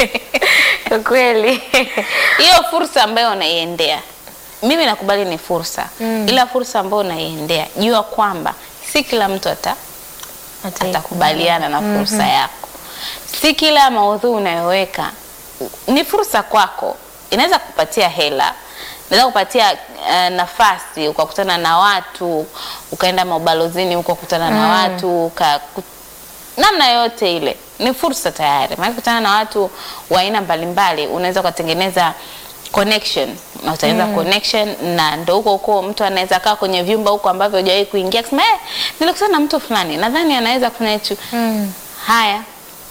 Kwa kweli. Hiyo fursa ambayo unaiendea, mimi nakubali ni fursa Mm. ila fursa ambayo unaiendea, jua kwamba si kila mtu ata atakubaliana na fursa yako. Si kila maudhui unayoweka ni fursa kwako, inaweza kupatia hela, inaweza kupatia uh, nafasi, ukakutana na watu, ukaenda maubalozini ukakutana na watu uka, ku- namna yoyote ile ni fursa tayari, maana kutana na watu wa aina mbalimbali, unaweza ukatengeneza connection na utatengeneza connection na ndo huko huko mtu anaweza kaa kwenye vyumba huko ambavyo hujawahi kuingia kusema eh, nilikutana na mtu fulani nadhani anaweza kufanya hicho. Mm. Haya,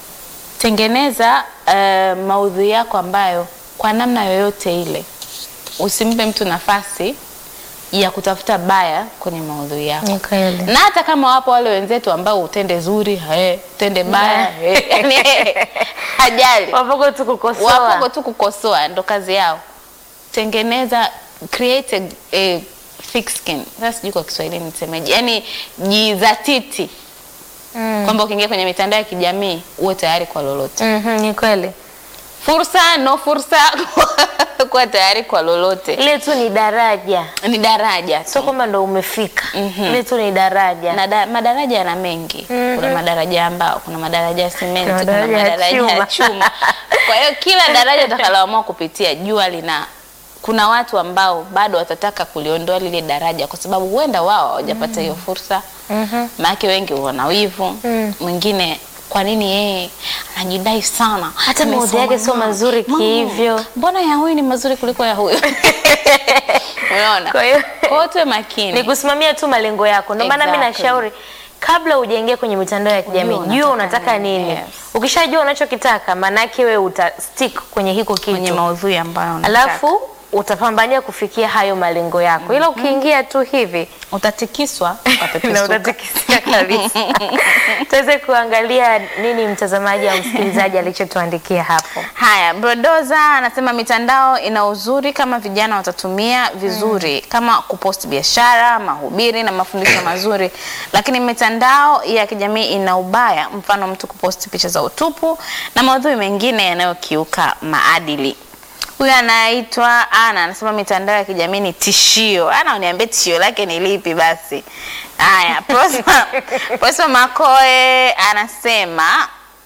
tengeneza uh, maudhui yako ambayo kwa namna yoyote ile usimpe mtu nafasi ya kutafuta baya kwenye maudhui yako Ni kweli. na hata kama wapo wale wenzetu ambao utende zuri he, utende baya he, yani, hajali Wapoko tu kukosoa. wapoko tu kukosoa, ndo kazi yao. Tengeneza, create a, a thick skin. Sasa sijui kwa Kiswahili nisemeje, yani jizatiti Mm. kwamba ukiingia kwenye mitandao ya kijamii uwe tayari kwa lolote, Mhm, ni kweli. fursa no fursa, kuwa tayari kwa lolote. Ile tu ni daraja. Ni daraja tu. Sio kwamba ndo umefika. Mhm. Ile tu ni daraja. na da, madaraja yana mengi Mhm. kuna madaraja ya mbao kuna madaraja ya simenti Kuna kuna madaraja ya madaraja ya chuma. chuma kwa hiyo kila daraja utakaloamua kupitia jua lina kuna watu ambao bado watataka kuliondoa lile daraja kwa sababu huenda wao hawajapata hiyo fursa Mhm. maanake wengi wana wivu Mm. mwingine kwa nini yeye anajidai sana Hata maudhui Amesoma yake sio mama. mazuri Mama, kihivyo. mbona ya huyu ni mazuri kuliko ya huyu unaona Kwa hiyo kwa hiyo tuwe makini ni kusimamia tu malengo yako. Ndio maana mimi Exactly. nashauri kabla hujaingia kwenye mitandao ya kijamii, Ujue jua unataka unataka nini. nini. Yes. Ukishajua unachokitaka, maanake wewe uta stick kwenye hiko kwenye kitu, maudhui ambayo unataka. alafu utapambania kufikia hayo malengo yako, ila ukiingia tu hivi utatikiswa na utapepesuka. utatikisia kabisa. Tuweze kuangalia nini mtazamaji au msikilizaji alichotuandikia hapo. Haya, Brodoza anasema mitandao ina uzuri kama vijana watatumia vizuri kama kupost biashara, mahubiri na mafundisho mazuri, lakini mitandao ya kijamii ina ubaya, mfano mtu kupost picha za utupu na maudhui mengine yanayokiuka maadili. Huyu anaitwa Ana anasema mitandao ya kijamii ni tishio. Ana uniambie tishio lake ni lipi basi? Haya, Prosper, Prosper Makoe anasema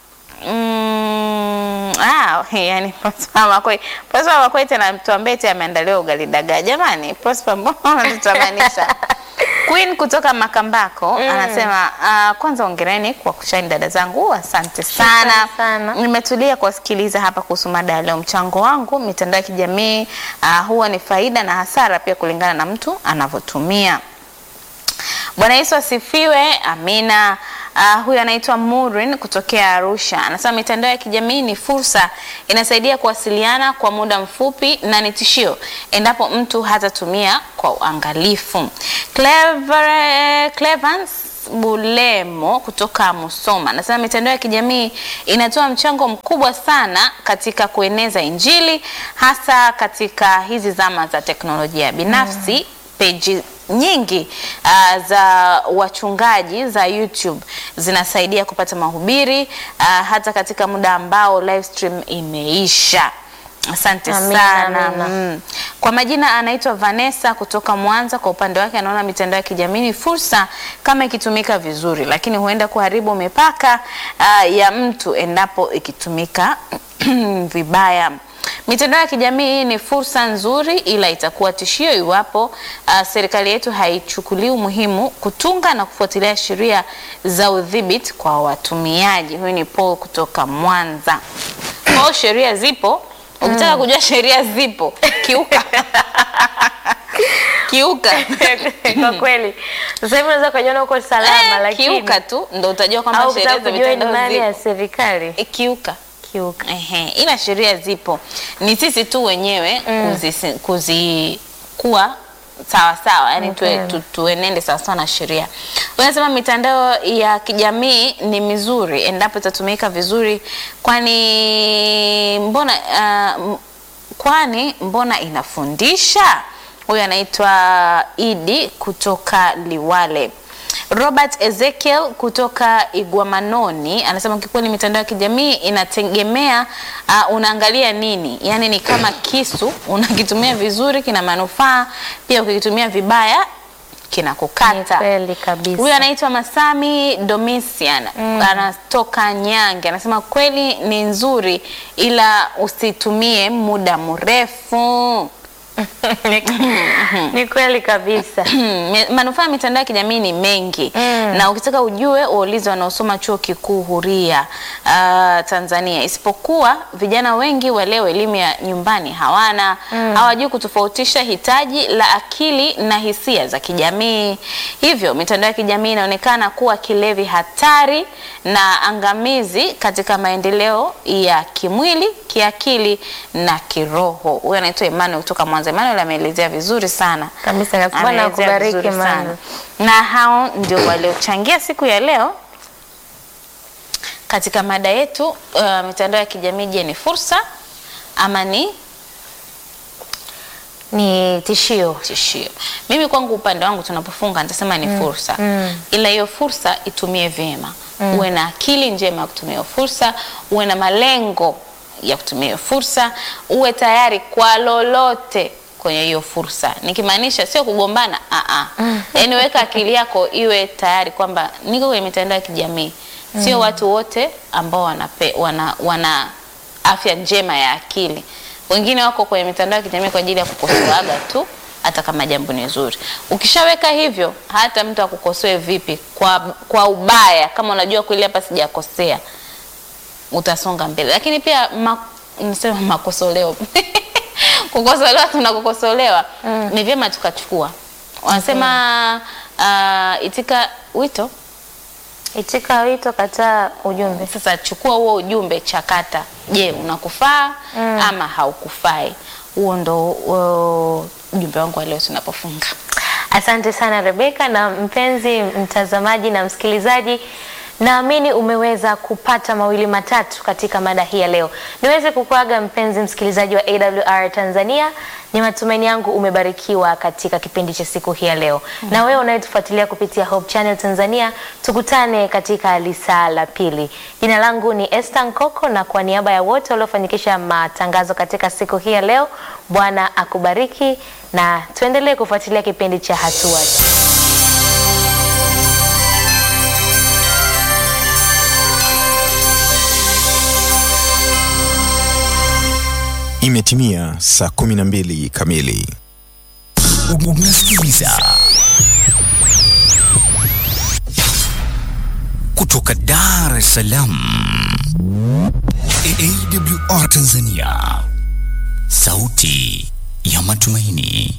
Mm, ah, yani Prosper Makwei. Prosper Makwei tena tuambie eti ameandaliwa ugali dagaa. Jamani, Prosper mbona unatutamanisha? Queen kutoka Makambako anasema ah, kwanza ongereni kwa kushine dada zangu, asante sana. Shukrani sana. Nimetulia kuwasikiliza hapa kuhusu mada ya leo. Mchango wangu mitandao ya kijamii ah, huwa ni faida na hasara pia kulingana na mtu anavyotumia. Bwana Yesu asifiwe. Amina. Uh, huyu anaitwa Murin kutokea Arusha, anasema mitandao ya kijamii ni fursa, inasaidia kuwasiliana kwa muda mfupi na ni tishio endapo mtu hatatumia kwa uangalifu. Clever, Clevans Bulemo kutoka Musoma anasema mitandao ya kijamii inatoa mchango mkubwa sana katika kueneza Injili hasa katika hizi zama za teknolojia. Binafsi peji nyingi uh, za wachungaji za YouTube zinasaidia kupata mahubiri uh, hata katika muda ambao live stream imeisha. Asante Amina, sana. amina. Mm. Kwa majina anaitwa Vanessa kutoka Mwanza. Kwa upande wake anaona mitandao ya kijamii ni fursa kama ikitumika vizuri, lakini huenda kuharibu mipaka uh, ya mtu endapo ikitumika vibaya. Mitandao ya kijamii ni fursa nzuri, ila itakuwa tishio iwapo uh, serikali yetu haichukulii umuhimu kutunga na kufuatilia sheria za udhibiti kwa watumiaji. Huyu ni Paul kutoka Mwanza. Kwa hiyo sheria zipo, ukitaka kujua sheria zipo, kiuka kiuka Kwa kweli sasa hivi unaweza kujiona uko salama, Eh, lakini kiuka tu ndo utajua kwamba au sheria kutaka za kujua ni mitandao nani ya zipo. serikali Eh, Kiuka kiuka. Ehe, ila sheria zipo, ni sisi tu wenyewe kuzi, kuzi kuwa sawa sawa, yani tuwe, Okay. tu, tuenende sawa sawa na sheria. Unasema mitandao ya kijamii ni mizuri endapo itatumika vizuri, kwani mbona uh, m- kwani mbona inafundisha. Huyu anaitwa Idi kutoka Liwale. Robert Ezekiel kutoka Igwamanoni anasema kikweli mitandao ya kijamii inategemea uh, unaangalia nini. Yaani ni kama kisu, unakitumia vizuri kina manufaa, pia ukikitumia vibaya Ni kinakukata. kweli kabisa. Huyu anaitwa Masami Domitian anatoka Nyange, anasema kweli ni nzuri, ila usitumie muda mrefu. ni kweli kabisa. Me- manufaa ya mitandao ya kijamii ni mengi Mm. na ukitaka ujue waulize wanaosoma chuo kikuu huria uh, Tanzania. Isipokuwa vijana wengi wa leo elimu ya nyumbani hawana, hawajui kutofautisha hitaji la akili na hisia za kijamii. Hivyo mitandao ya kijamii inaonekana kuwa kilevi hatari na angamizi katika maendeleo ya kimwili, kiakili na kiroho. Huyu anaitwa Emmanuel kutoka Mwanza. Emmanuel ameelezea vizuri sana Kabisa kabisa. Bwana Ameelezea akubariki vizuri sana. Emmanuel. Na hao ndio waliochangia siku ya leo katika mada yetu uh, mitandao ya kijamii, je, ni fursa ama ni Ni tishio. tishio? Mimi kwangu upande wangu tunapofunga nitasema ni fursa mm. ila hiyo fursa itumie vyema uwe na akili njema ya kutumia hiyo fursa, uwe na malengo ya kutumia hiyo fursa, uwe tayari kwa lolote kwenye hiyo fursa, nikimaanisha sio kugombana a a, yaani weka akili yako iwe tayari kwamba niko kwenye mitandao ya kijamii, sio watu wote ambao wanape, wana, wana afya njema ya akili. Wengine wako kwenye mitandao ya kijamii kwa ajili ya kukosoaga tu hata kama jambo ni zuri. Ukishaweka hivyo, hata mtu akukosoe vipi kwa, kwa ubaya, kama unajua kweli hapa sijakosea, utasonga mbele. Lakini pia ma, nisema makosoleo kukosolewa, tunakukosolewa ni vyema tukachukua. Wanasema uh, itika wito Itika wito, kataa ujumbe. sasa chukua huo ujumbe, chakata. Je, unakufaa ama haukufai? Huo ndo uh, ujumbe wangu wa leo tunapofunga. Asante sana Rebeka. Na mpenzi mtazamaji na msikilizaji, naamini umeweza kupata mawili matatu katika mada hii ya leo. Niweze kukuaga mpenzi msikilizaji wa AWR Tanzania, ni matumaini yangu umebarikiwa katika kipindi cha siku hii ya leo. Na wewe unayetufuatilia kupitia Hope Channel Tanzania, tukutane katika lisaa la pili. Jina langu ni Esther Nkoko, na kwa niaba ya wote waliofanikisha matangazo katika siku hii ya leo, Bwana akubariki na tuendelee kufuatilia kipindi cha hatua. Imetimia saa 12 kamili. Unasikiliza kutoka Dar es Salaam, AWR Tanzania, sauti ya matumaini.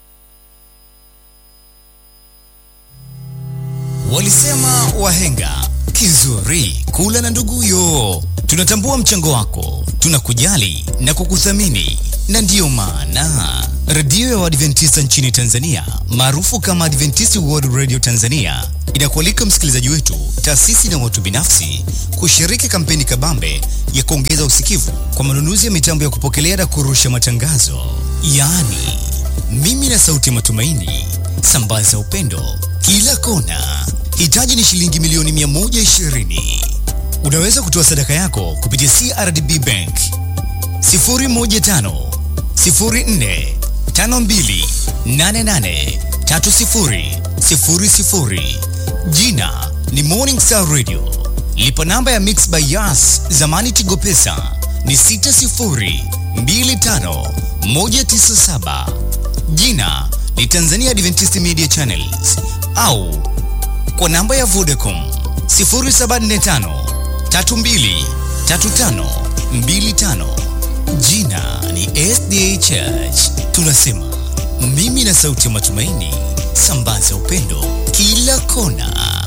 Walisema wahenga kizuri kula na nduguyo. Tunatambua mchango wako, tunakujali na kukuthamini, na ndiyo maana redio ya Waadventista nchini Tanzania maarufu kama Adventist World Radio Tanzania inakualika msikilizaji wetu, taasisi na watu binafsi kushiriki kampeni kabambe ya kuongeza usikivu kwa manunuzi ya mitambo ya kupokelea na kurusha matangazo, yaani mimi na sauti ya matumaini. Sambaza upendo kila kona. Hitaji ni shilingi milioni 120. Unaweza kutoa sadaka yako kupitia CRDB Bank 015 04 52 88 30 00. Jina ni Morning Star Radio. Lipa namba ya Mix by Yas, zamani Tigo Pesa ni 60 25 197. Jina ni Tanzania Adventist Media Channels au kwa namba ya Vodacom 0745 32 35 25. Jina ni SDA Church. Tunasema mimi na sauti ya matumaini, sambaza upendo kila kona.